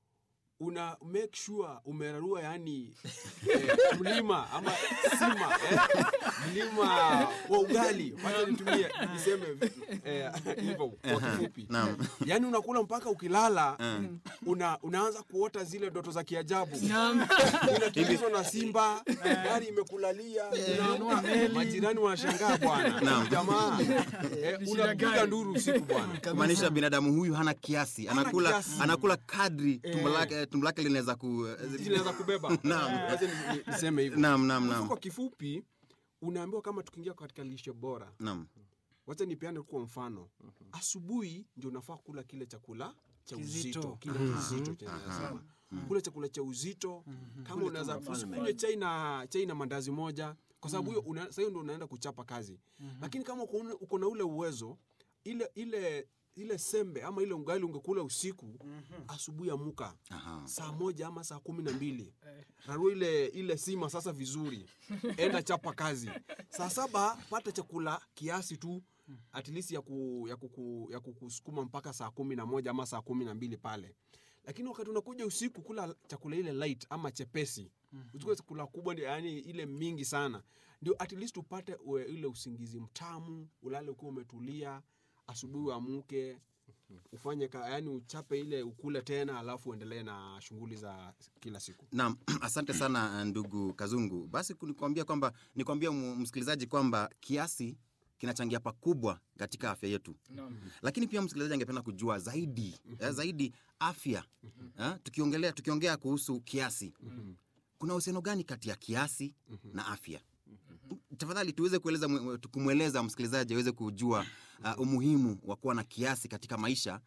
una make sure umerarua yani eh, mlima ama sima eh, mlima wa ugali wacha nitumie niseme eh, hivyo kwa kifupi naam yaani unakula mpaka ukilala una, unaanza kuota zile ndoto za kiajabu unakimbizwa na simba gari imekulalia unaamka, majirani wanashangaa bwana jamaa eh, unapiga nduru usiku bwana kumaanisha binadamu huyu hana kiasi Hana anakula kiasi. anakula kadri tumbo lake tumbo lake linaweza ku zinaweza kubeba Naam. Wacha ni- ni- niseme hivyo naam naam Sasa naam kwa kifupi unaambiwa kama tukiingia katika lishe bora naam wacha nipeane kwa mfano asubuhi ndio unafaa kula kile chakula cha Kizito. uzito kile kizito chenye nasema kula chakula cha uzito kama unaweza usikunywe chai na chai na mandazi moja kwa sababu hiyo una- sasa hiyo ndio unaenda kuchapa kazi lakini kama uko una- uko na ule uwezo ile ile ile sembe ama ile ugali ungekula usiku asubuhi amuka Aha. saa moja ama saa kumi na mbili rarua ile ile sima sasa vizuri enda chapa kazi saa saba pata chakula kiasi tu at least ya, ku, ya, kuku, ya kukusukuma mpaka saa kumi na moja ama saa kumi na mbili pale lakini wakati unakuja usiku kula chakula ile light ama chepesi uchukue chakula kubwa ndio yani ile mingi sana ndio at least upate ue, ile usingizi mtamu ulale ukiwa umetulia asubuhi uamuke ufanye ka, yani uchape ile ukule tena alafu uendelee na shughuli za kila siku Naam, asante sana ndugu Kazungu. Basi nikwambia kwamba nikwambia mu- msikilizaji kwamba kiasi kinachangia pakubwa katika afya yetu, lakini pia msikilizaji angependa kujua zaidi eh, zaidi afya eh, tukiongelea tukiongea kuhusu kiasi, kuna uhusiano gani kati ya kiasi na afya? Tafadhali tuweze kueleza mwe- kumweleza msikilizaji aweze kujua uh, umuhimu wa kuwa na kiasi katika maisha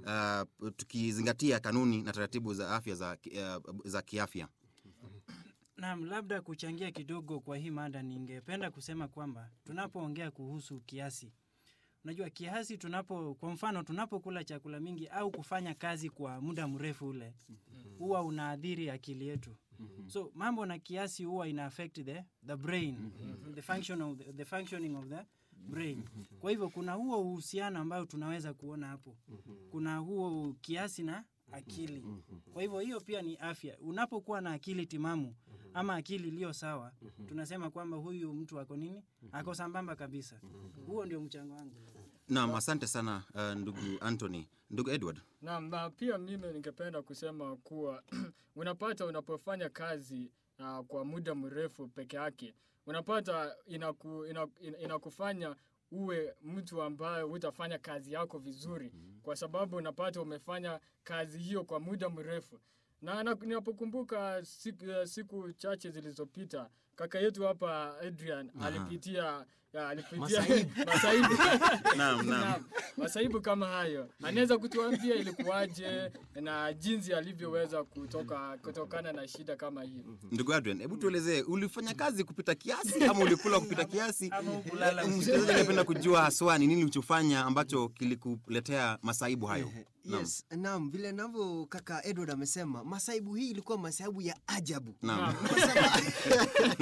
uh, tukizingatia kanuni na taratibu za afya za, ki- uh, za kiafya. Naam, labda kuchangia kidogo kwa hii mada, ningependa kusema kwamba tunapoongea kuhusu kiasi, unajua kiasi, tunapo kwa mfano, tunapokula chakula mingi au kufanya kazi kwa muda mrefu ule huwa unaathiri akili yetu. So mambo na kiasi huwa ina affect the, the brain the, function of the, the functioning of the brain. Kwa hivyo kuna huo uhusiano ambao tunaweza kuona hapo, kuna huo kiasi na akili. Kwa hivyo hiyo pia ni afya. Unapokuwa na akili timamu ama akili iliyo sawa, tunasema kwamba huyu mtu ako nini, ako sambamba kabisa. Huo ndio mchango wangu. Naam, asante sana uh, ndugu Anthony. Ndugu Edward. Naam, na pia mimi ningependa kusema kuwa unapata unapofanya kazi uh, kwa muda mrefu peke yake unapata inaku, ina, ina, inakufanya uwe mtu ambaye utafanya kazi yako vizuri kwa sababu unapata umefanya kazi hiyo kwa muda mrefu na na- ninapokumbuka siku, eh, siku chache zilizopita kaka yetu hapa Adrian alipitia ya, alipitia masaibu Naam, naam. Naam, masaibu kama hayo anaweza kutuambia ilikuwaje na jinsi alivyoweza kutoka kutokana na shida kama hiyo Ndugu Adrian, hebu tuelezee ulifanya kazi kupita kiasi ama ulikula kupita kiasi? Ama hukulala Eh, Msikilizaji angependa kujua haswa ni nini ulichofanya ambacho kilikuletea masaibu hayo. Naam. Yes, naam, vile navyo kaka Edward amesema, masaibu hii ilikuwa masaibu ya ajabu. Naam. Kwa sababu-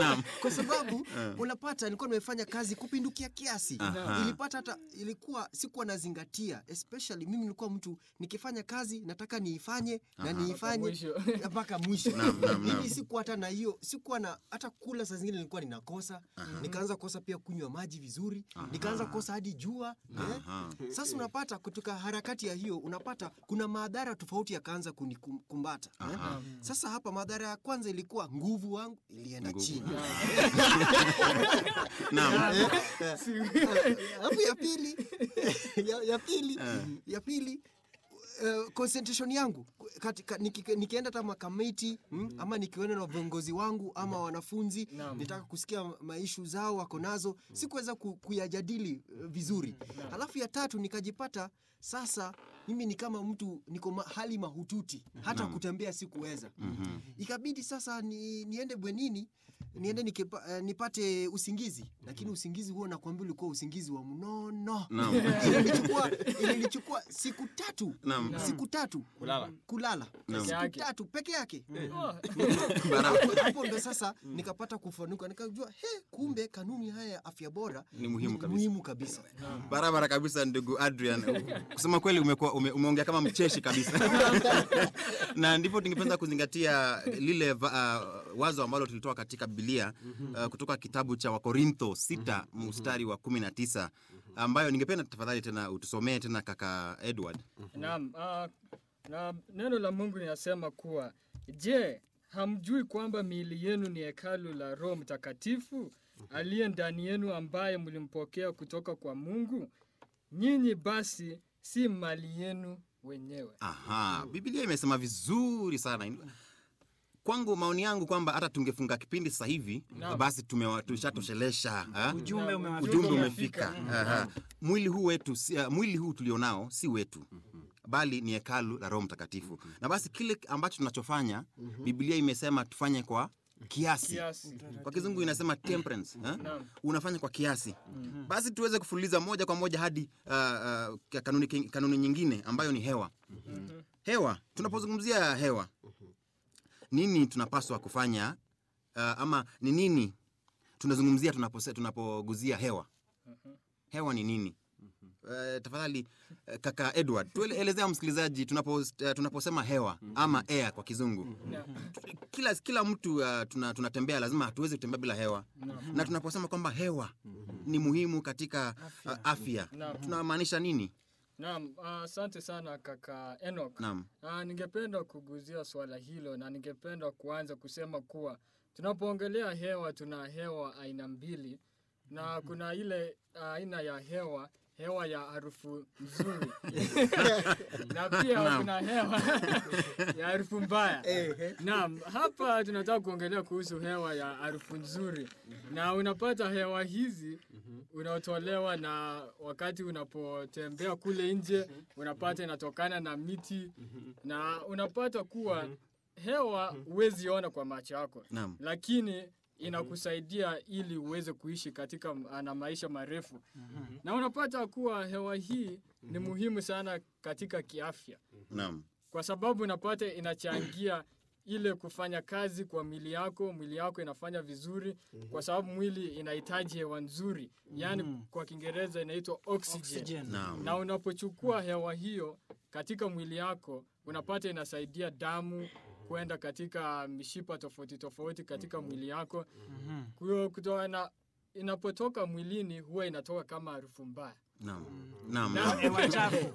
kwa sababu unapata nilikuwa nimefanya kazi kupindukia kiasi Aha. ilipata hata ilikuwa sikuwa nazingatia especially mimi nilikuwa mtu nikifanya kazi nataka niifanye na niifanye mwisho. mpaka mwisho Naam, naam, naam. mimi sikuwa hata na hiyo sikuwa na hata kula saa zingine nilikuwa ninakosa nikaanza kosa pia kunywa maji vizuri nikaanza kosa hadi jua eh. sasa unapata kutoka harakati ya hiyo unapata kuna madhara tofauti yakaanza kunikumbata eh. sasa hapa madhara ya kwanza ilikuwa nguvu wangu ilienda chini Naam. alafu ya pili ya, ya pili ya pili uh, concentration yangu katika, niki, nikienda hata makamiti mm, ama nikienda na viongozi wangu ama wanafunzi Naam. nitaka kusikia maishu zao wako nazo sikuweza ku, kuyajadili uh, vizuri alafu ya tatu nikajipata sasa mimi ni kama mtu niko ma, hali mahututi hata kutembea sikuweza ikabidi sasa ni, niende bwenini niende nikipa, uh, nipate usingizi lakini usingizi huo nakwambia ulikuwa usingizi wa mnono Naam. ilinichukua ilinichukua siku tatu Naam. siku tatu Kulala. kulala Naam. siku Yake. tatu peke yake Oh, Hapo- hapo ndo sasa nikapata kufanuka nikajua he kumbe kanuni haya ya afya bora Ni muhimu kabisa. muhimu kabisa barabara kabisa ndugu adrian kusema kweli umekuwa ume, umeongea kama mcheshi kabisa na ndipo tungependa kuzingatia lile va, uh, wazo ambalo tulitoa katika bibilia uh, kutoka kitabu cha wakorintho 6 mstari wa 19 ambayo ningependa tafadhali tena utusomee tena kaka edward Naam, ah, na neno la Mungu linasema kuwa je, hamjui kwamba miili yenu ni hekalu la Roho Mtakatifu aliye ndani yenu ambaye mlimpokea kutoka kwa Mungu? Nyinyi basi si mali yenu wenyewe. Aha, Biblia imesema vizuri sana. Kwangu maoni yangu kwamba hata tungefunga kipindi sasa hivi Naam. basi tumewa- tushatoshelesha ha? Ujumbe Naam, umewafika. ujumbe umefika. umefika. Aha. Mwili huu wetu si, uh, mwili huu tulionao si wetu bali ni hekalu la Roho Mtakatifu, na basi kile ambacho tunachofanya Biblia imesema tufanye kwa kiasi. Kiasi. Kwa kizungu inasema temperance, ha? Naam. unafanya kwa kiasi. Basi tuweze kufuliza moja kwa moja hadi uh, uh, kanuni, kanuni nyingine ambayo ni hewa. Hewa, tunapozungumzia hewa, nini tunapaswa kufanya uh, ama ni nini tunazungumzia tunapose- tunapoguzia hewa? Hewa ni nini? Uh, tafadhali uh, kaka Edward tuelezea msikilizaji tunapo, uh, tunaposema hewa ama air kwa kizungu kila, kila mtu uh, tuna, tunatembea lazima hatuwezi kutembea bila hewa na tunaposema kwamba hewa ni muhimu katika uh, afya Naam. tunamaanisha nini Naam, ah, asante sana kaka Enoch. naam Ah, ningependa kuguzia swala hilo na ningependa kuanza kusema kuwa tunapoongelea hewa tuna hewa aina mbili na kuna ile aina ya hewa hewa ya harufu nzuri na pia kuna hewa ya harufu mbaya. Naam, hapa tunataka kuongelea kuhusu hewa ya harufu nzuri, na unapata hewa hizi unaotolewa na wakati unapotembea kule nje, unapata inatokana na miti na unapata kuwa hewa huwezi ona kwa macho yako, Naam. lakini inakusaidia ili uweze kuishi katika m- na maisha marefu na unapata kuwa hewa hii ni muhimu sana katika kiafya naam kwa sababu unapata inachangia ile kufanya kazi kwa mwili yako mwili yako inafanya vizuri kwa sababu mwili inahitaji hewa nzuri yaani kwa kiingereza inaitwa oxygen. Oxygen. naam na unapochukua hewa hiyo katika mwili yako unapata inasaidia damu kwenda katika mishipa tofauti tofauti katika mwili yako Kwa hiyo kutoka na inapotoka mwilini huwa inatoka kama harufu mbaya naam naam Na- naam. Hewa chafu.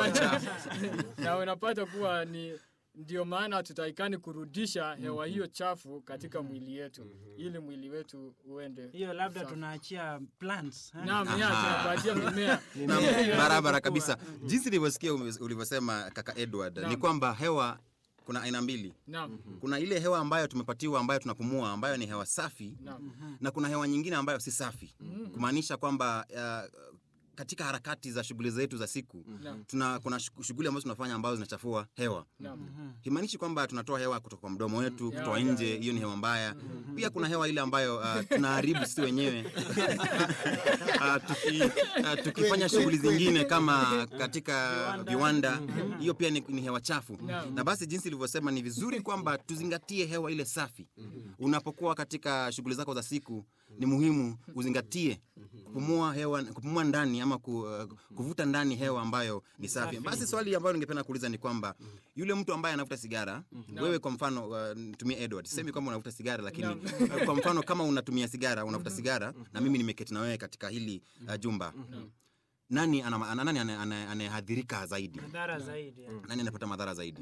na unapata kuwa ni ndio maana hatutaikani kurudisha hewa hiyo chafu katika mwili yetu ili mwili wetu uende hiyo labda safi. tunaachia plants eh? naam ya Aha. tunapatia mimea Naam, Mimea barabara inapokuwa. kabisa jinsi nilivyosikia ume- ulivyosema kaka edward ni Naam. kwamba hewa kuna aina mbili naam kuna ile hewa ambayo tumepatiwa ambayo tunapumua ambayo ni hewa safi naam na kuna hewa nyingine ambayo si safi kumaanisha kwamba uh, katika harakati za shughuli zetu za siku Naam. tuna kuna shu- shughuli ambazo tunafanya ambazo zinachafua hewa Naam. himaanishi kwamba tunatoa hewa kutoka kwa mdomo wetu Yeah, kutoa yeah, nje hiyo ni hewa mbaya pia kuna hewa ile ambayo uh, tunaharibu sisi wenyewe uh, tuki, uh, tukifanya shughuli zingine kama katika viwanda hiyo pia ni, ni hewa chafu Naam. na basi jinsi ilivyosema ni vizuri kwamba tuzingatie hewa ile safi unapokuwa katika shughuli zako za siku ni muhimu uzingatie kupumua hewa kupumua ndani ama ku, uh, kuvuta ndani hewa ambayo ni safi basi swali ambayo ningependa kuuliza ni kwamba yule mtu ambaye anavuta sigara wewe kwa mfano uh, tumia edward sisemi kwamba unavuta sigara lakini uh, kwa mfano kama unatumia sigara unavuta sigara na mimi nimeketi na wewe katika hili uh, jumba nani ana- ana- nani ane- ane- anayehadhirika zaidi madhara zaidi ya. nani anapata madhara zaidi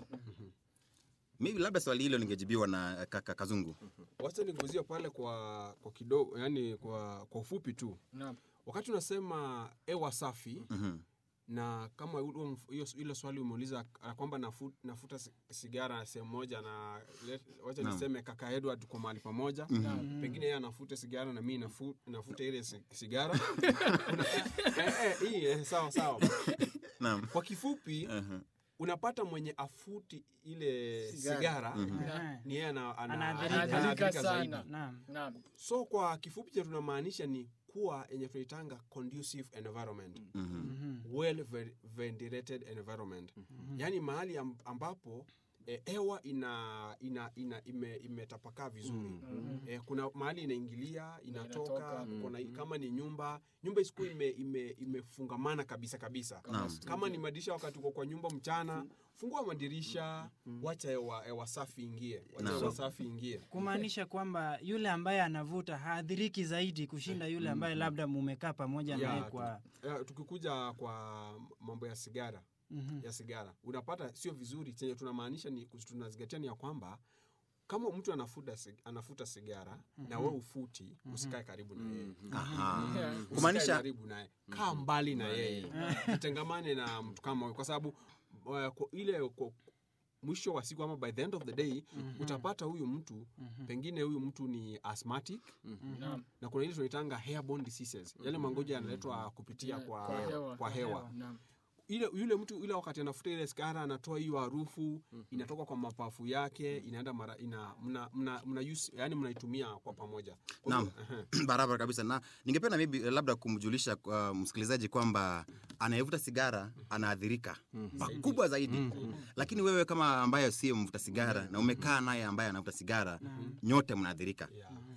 maybe labda swali hilo lingejibiwa na uh, kaka kazungu wacha niguzie pale kwa kwa kidogo yani kwa kwa ufupi tu Naam. wakati unasema hewa safi Mhm. na kama huo mf- hiyo hilo swali umeuliza uh, kwamba nafu, nafuta si- sigara sehemu moja na let- wacha Naam. niseme kaka edward kwa mahali pamoja pengine yeye anafute sigara na mii nafu, nafuta ile si- sigara Kuna- eh, eh, hii, eh, sawa sawa naam kwa kifupi Mhm. unapata mwenye afuti ile Sigara. sigara, Aha. ni yeye ana- ana- Anaadhirika. anaadhirika Anaadhirika zaidi. sana. Naam. Naam. so kwa kifupi cha tunamaanisha ni kuwa yenye tunaitanga conducive environment Mhm. well ve- ventilated environment yaani mahali am- ambapo eh, hewa ina, ina, ina ime, imetapakaa vizuri eh, kuna mahali inaingilia inatoka Inatoka. kuna, kama ni nyumba nyumba isikuwa ime, ime, imefungamana kabisa kabisa Naam. kama ni madirisha wakati uko kwa nyumba mchana fungua madirisha wacha hewa, hewa safi ingie wacha Naam. hewa safi ingie kumaanisha kwamba yule ambaye anavuta haadhiriki zaidi kushinda yule ambaye labda mumekaa pamoja Ya, naye tu- kwa eh, tukikuja kwa mambo ya sigara Mhm. ya sigara unapata sio vizuri chenye tunamaanisha ni tunazingatia ni ya kwamba kama mtu anafuta, sig- anafuta sigara na we ufuti usikae karibu na yeye Aha. Usikae Kumaanisha- karibu naye kaa mbali na yeye jitengamane na mtu kama huyo kwa sababu uh, kwa ile kwa, mwisho wa siku ama by the end of the day utapata huyu mtu pengine huyu mtu ni asthmatic Naam. na kuna ile tunaitanga airborne diseases yale magonjwa yanaletwa kupitia kwa, Kwa hewa. kwa hewa Naam. ile yule mtu ile wakati anafuta ile sigara anatoa hiyo harufu inatoka kwa mapafu yake inaenda mara ina mna, mna, mna use, yani mnaitumia kwa pamoja Kwa Naam. hivyo, ehe. barabara kabisa na ningependa maybe eh, labda kumjulisha uh, msikilizaji kwamba anayevuta sigara anaathirika pakubwa zaidi lakini wewe kama ambaye sio mvuta sigara na umekaa naye ambaye anavuta sigara nyote mnaathirika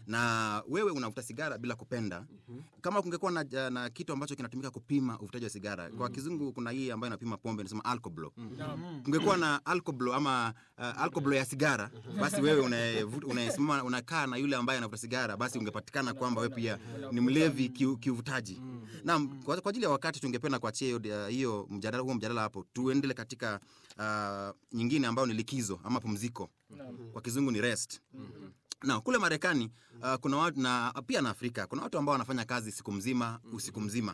na wewe unavuta sigara bila kupenda kama kungekuwa na, na kitu ambacho kinatumika kupima uvutaji wa sigara kwa kizungu kuna hii ambayo inapima pombe inasema alcoblo kungekuwa na alcoblo ama uh, alcoblo ya sigara basi wewe unayevu- unayesimama unakaa na yule ambaye anavuta sigara basi ungepatikana kwamba wewe pia ni mlevi kiu- kiuvutaji naam kwa, kwa ajili ya wakati tungependa kuachia hiyo uh, hiyo mjadala huo mjadala hapo tuendele katika uh, nyingine ambayo ni likizo ama pumziko kwa kizungu ni rest na kule marekani uh, kuna watu na pia na afrika kuna watu ambao wanafanya kazi siku mzima usiku mzima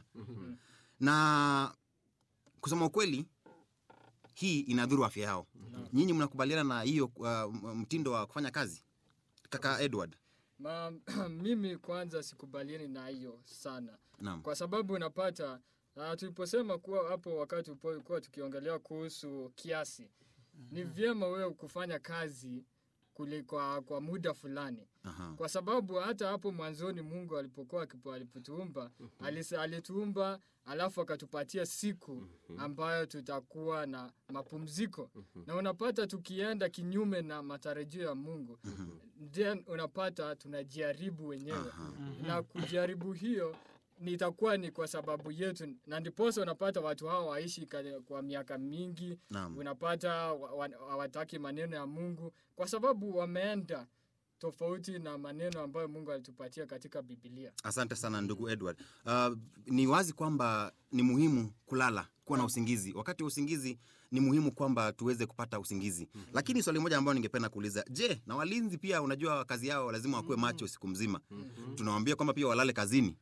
na kusema ukweli hii inadhuru afya yao nyinyi mnakubaliana na hiyo uh, m- mtindo wa kufanya kazi kaka edward Ma, mimi kwanza sikubaliani na hiyo sana naam kwa sababu unapata uh, tuliposema kuwa hapo wakati ulipokuwa tukiongelea kuhusu kiasi ni vyema wewe kufanya kazi kuli, kwa, kwa muda fulani Aha. kwa sababu hata hapo mwanzoni mungu alipokuwa akipo- alipotuumba alis- alituumba alafu akatupatia siku ambayo tutakuwa na mapumziko na unapata tukienda kinyume na matarajio ya mungu then unapata tunajaribu wenyewe na kujaribu hiyo nitakuwa ni kwa sababu yetu na ndiposa unapata watu hao waishi ka- kwa miaka mingi Naam. unapata wa- wa- hawataki maneno ya mungu kwa sababu wameenda tofauti na maneno ambayo mungu alitupatia katika bibilia asante sana ndugu edward uh, ni wazi kwamba ni muhimu kulala kuwa na usingizi wakati wa usingizi ni muhimu kwamba tuweze kupata usingizi lakini swali moja ambayo ningependa kuuliza je na walinzi pia unajua kazi yao lazima wakuwe macho siku mzima tunawambia kwamba pia walale kazini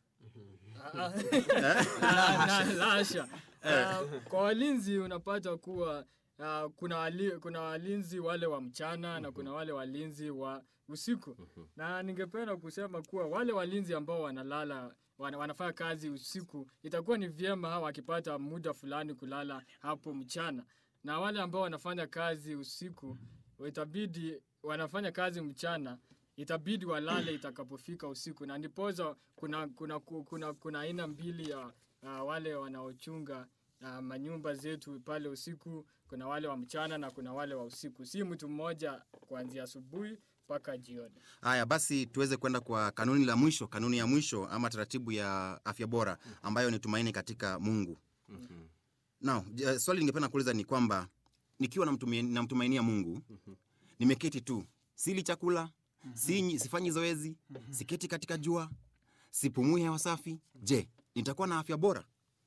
La- la- la hasha. Ah, kwa walinzi unapata kuwa uh, kuna, wali, kuna walinzi wale wa mchana na kuna wale walinzi wa usiku na ningependa kusema kuwa wale walinzi ambao wanalala wana, wanafanya kazi usiku itakuwa ni vyema hawa wakipata muda fulani kulala hapo mchana na wale ambao wanafanya kazi usiku itabidi wanafanya kazi mchana itabidi walale itakapofika usiku na ndipoza kuna kuna kuna kuna, kuna aina mbili ya uh, wale wanaochunga uh, manyumba zetu pale usiku kuna wale wa mchana na kuna wale wa usiku si mtu mmoja kuanzia asubuhi mpaka jioni haya basi tuweze kwenda kwa kanuni la mwisho kanuni ya mwisho ama taratibu ya afya bora ambayo ni tumaini katika mungu Now, j- swali ningependa kuuliza ni kwamba nikiwa namtumia- namtumainia mungu nimeketi tu sili chakula sinyi, sifanyi zoezi siketi katika jua sipumui hewa safi je nitakuwa na afya bora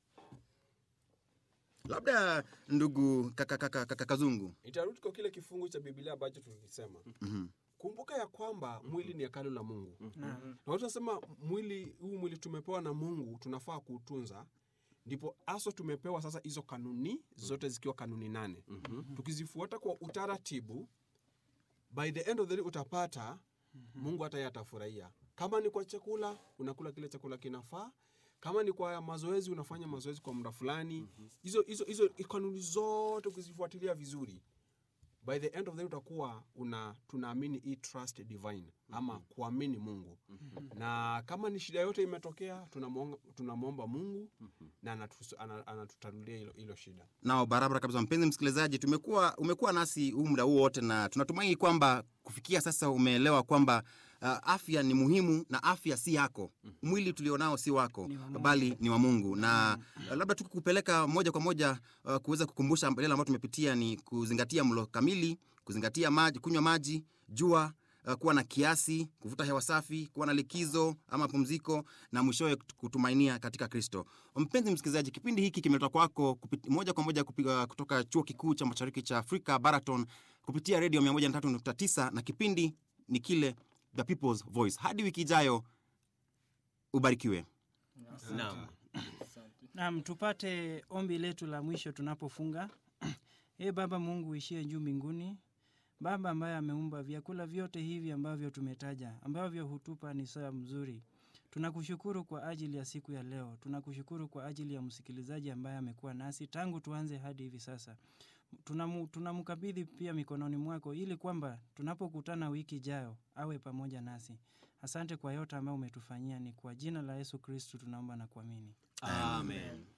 labda ndugu kaka, kaka, kaka kazungu itarudi kwa kile kifungu cha biblia ambacho tulikisema Mhm. kumbuka ya kwamba mwili ni hekalu la mungu Naam. na watu nasema mwili huu mwili tumepewa na mungu tunafaa kuutunza ndipo haswa tumepewa sasa hizo kanuni zote zikiwa kanuni nane tukizifuata kwa utaratibu by the end of the day utapata mungu hata yeye atafurahia kama ni kwa chakula unakula kile chakula kinafaa kama ni kwa mazoezi unafanya mazoezi kwa muda fulani hizo hizo hizo kanuni zote ukizifuatilia vizuri by the end of the day utakuwa una tunaamini hii trust divine ama kuamini mungu na kama ni shida yote imetokea tunamwonga- tunamwomba mungu na anatu- ana- anatutanulia hilo hilo shida nao barabara kabisa mpenzi msikilizaji tumekuwa umekuwa nasi huu muda huu wote na tunatumaini kwamba kufikia sasa umeelewa kwamba uh, afya ni muhimu na afya si yako mwili tulionao si wako Ni wa Mungu. bali ni wa mungu na uh, labda tukikupeleka moja kwa moja uh, kuweza kukumbusha yale ambayo tumepitia ni kuzingatia mlo kamili kuzingatia maji kunywa maji jua uh, kuwa na kiasi kuvuta hewa safi kuwa na likizo ama pumziko na mwishowe kutumainia katika kristo mpenzi msikilizaji kipindi hiki kimeletwa kwako kupit, moja kwa moja kupiga, kutoka chuo kikuu cha mashariki cha afrika baraton kupitia redio 139 na kipindi ni kile the people's voice hadi wiki ijayo ubarikiwe Naam. Naam, tupate ombi letu la mwisho tunapofunga. Ee Baba Mungu uishie juu mbinguni, Baba ambaye ameumba vyakula vyote hivi ambavyo tumetaja, ambavyo hutupa ni saa mzuri. Tunakushukuru kwa ajili ya siku ya leo. Tunakushukuru kwa ajili ya msikilizaji ambaye amekuwa nasi tangu tuanze hadi hivi sasa. Tunamu- Tunamkabidhi pia mikononi mwako ili kwamba tunapokutana wiki ijayo awe pamoja nasi. Asante kwa yote ambayo umetufanyia. Ni kwa jina la Yesu Kristu tunaomba na kuamini. Amen.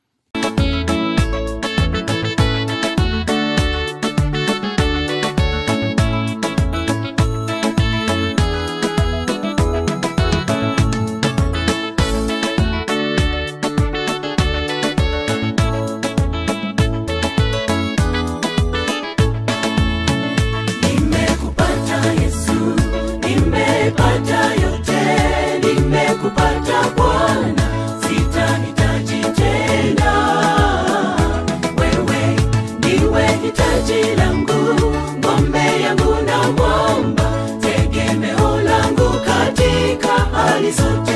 Nimekupata Yesu, nimepata yote, nimekupata Bwana, sitahitaji tena. Wewe ndiwe hitaji langu, ngombe yangu na mwamba, tegemeo langu katika hali zote.